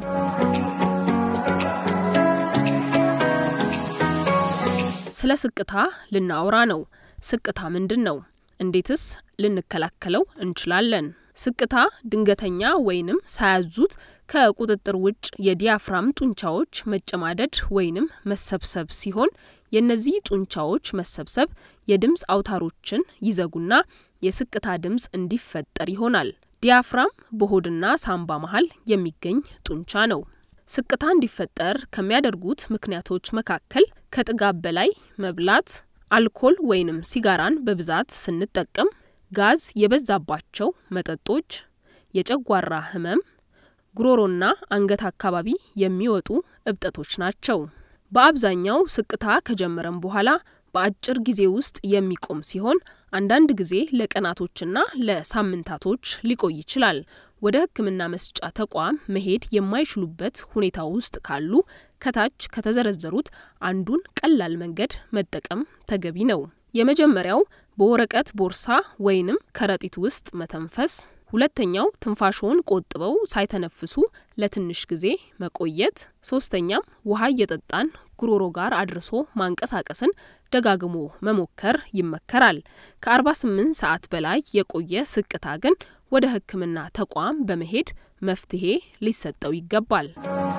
ስለ ስቅታ ልናወራ ነው። ስቅታ ምንድን ነው? እንዴትስ ልንከላከለው እንችላለን? ስቅታ ድንገተኛ ወይንም ሳያዙት ከቁጥጥር ውጭ የዲያፍራም ጡንቻዎች መጨማደድ ወይንም መሰብሰብ ሲሆን የእነዚህ ጡንቻዎች መሰብሰብ የድምፅ አውታሮችን ይዘጉና የስቅታ ድምፅ እንዲፈጠር ይሆናል። ዲያፍራም በሆድና ሳምባ መሀል የሚገኝ ጡንቻ ነው። ስቅታ እንዲፈጠር ከሚያደርጉት ምክንያቶች መካከል ከጥጋብ በላይ መብላት፣ አልኮል ወይንም ሲጋራን በብዛት ስንጠቀም፣ ጋዝ የበዛባቸው መጠጦች፣ የጨጓራ ህመም፣ ጉሮሮና አንገት አካባቢ የሚወጡ እብጠቶች ናቸው። በአብዛኛው ስቅታ ከጀመረም በኋላ በአጭር ጊዜ ውስጥ የሚቆም ሲሆን አንዳንድ ጊዜ ለቀናቶችና ለሳምንታቶች ሊቆይ ይችላል። ወደ ሕክምና መስጫ ተቋም መሄድ የማይችሉበት ሁኔታ ውስጥ ካሉ ከታች ከተዘረዘሩት አንዱን ቀላል መንገድ መጠቀም ተገቢ ነው። የመጀመሪያው በወረቀት ቦርሳ ወይንም ከረጢት ውስጥ መተንፈስ። ሁለተኛው ትንፋሽውን ቆጥበው ሳይተነፍሱ ለትንሽ ጊዜ መቆየት። ሶስተኛም ውሃ እየጠጣን ጉሮሮ ጋር አድርሶ ማንቀሳቀስን ደጋግሞ መሞከር ይመከራል። ከ48 ሰዓት በላይ የቆየ ስቅታ ግን ወደ ሕክምና ተቋም በመሄድ መፍትሄ ሊሰጠው ይገባል።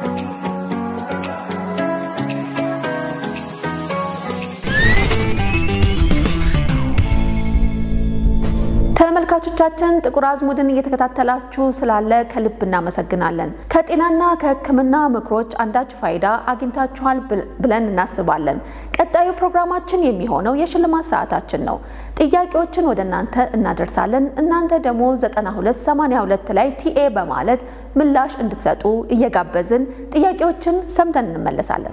ተመልካቾቻችን ጥቁር አዝሙድን እየተከታተላችሁ ስላለ ከልብ እናመሰግናለን። ከጤናና ከሕክምና ምክሮች አንዳች ፋይዳ አግኝታችኋል ብለን እናስባለን። ቀጣዩ ፕሮግራማችን የሚሆነው የሽልማት ሰዓታችን ነው። ጥያቄዎችን ወደ እናንተ እናደርሳለን። እናንተ ደግሞ 9282 ላይ ቲኤ በማለት ምላሽ እንድትሰጡ እየጋበዝን ጥያቄዎችን ሰምተን እንመለሳለን።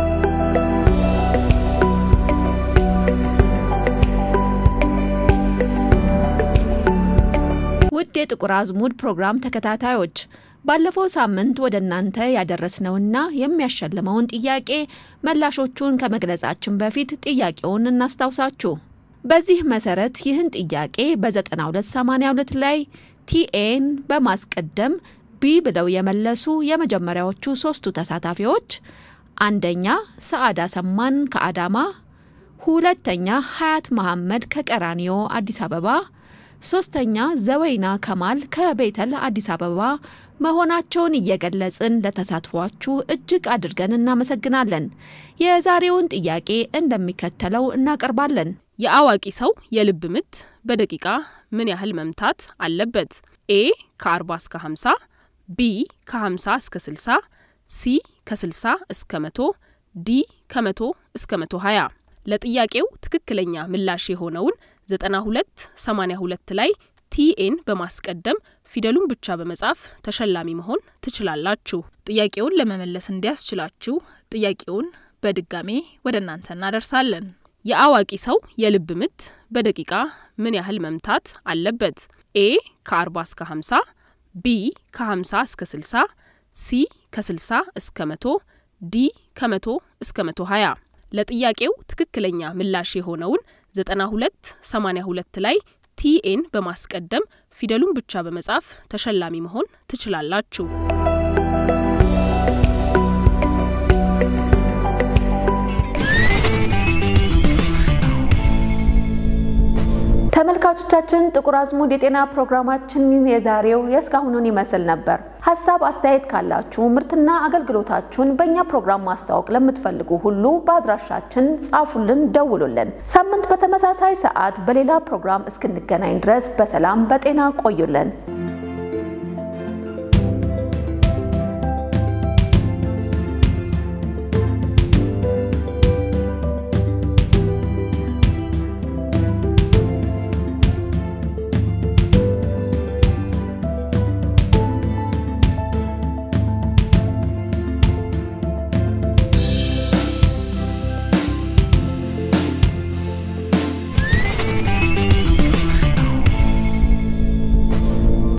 ውድ የጥቁር አዝሙድ ፕሮግራም ተከታታዮች ባለፈው ሳምንት ወደ እናንተ ያደረስነውና የሚያሸልመውን ጥያቄ መላሾቹን ከመግለጻችን በፊት ጥያቄውን እናስታውሳችሁ። በዚህ መሰረት ይህን ጥያቄ በ9282 ላይ ቲኤን በማስቀደም ቢ ብለው የመለሱ የመጀመሪያዎቹ ሶስቱ ተሳታፊዎች አንደኛ ሰዓዳ ሰማን ከአዳማ፣ ሁለተኛ ሀያት መሐመድ ከቀራኒዮ አዲስ አበባ፣ ሶስተኛ ዘወይና ከማል ከቤተል አዲስ አበባ መሆናቸውን እየገለጽን ለተሳትፏችሁ እጅግ አድርገን እናመሰግናለን። የዛሬውን ጥያቄ እንደሚከተለው እናቀርባለን። የአዋቂ ሰው የልብ ምት በደቂቃ ምን ያህል መምታት አለበት? ኤ ከ40 እስከ 50፣ ቢ ከ50 እስከ 60፣ ሲ ከ60 እስከ 100፣ ዲ ከ100 እስከ 120። ለጥያቄው ትክክለኛ ምላሽ የሆነውን 9282 ላይ ቲኤን በማስቀደም ፊደሉን ብቻ በመጻፍ ተሸላሚ መሆን ትችላላችሁ። ጥያቄውን ለመመለስ እንዲያስችላችሁ ጥያቄውን በድጋሜ ወደ እናንተ እናደርሳለን። የአዋቂ ሰው የልብ ምት በደቂቃ ምን ያህል መምታት አለበት? ኤ ከ40 እስከ 50፣ ቢ ከ50 እስከ 60፣ ሲ ከ60 እስከ 100፣ ዲ ከ100 እስከ 120። ለጥያቄው ትክክለኛ ምላሽ የሆነውን 9282 ላይ ቲኤን በማስቀደም ፊደሉን ብቻ በመጻፍ ተሸላሚ መሆን ትችላላችሁ። ተመልካቾቻችን ጥቁር አዝሙድ የጤና ፕሮግራማችን የዛሬው የእስካሁኑን ይመስል ነበር። ሀሳብ አስተያየት ካላችሁ ምርትና አገልግሎታችሁን በእኛ ፕሮግራም ማስተዋወቅ ለምትፈልጉ ሁሉ በአድራሻችን ጻፉልን፣ ደውሉልን። ሳምንት በተመሳሳይ ሰዓት በሌላ ፕሮግራም እስክንገናኝ ድረስ በሰላም በጤና ቆዩልን።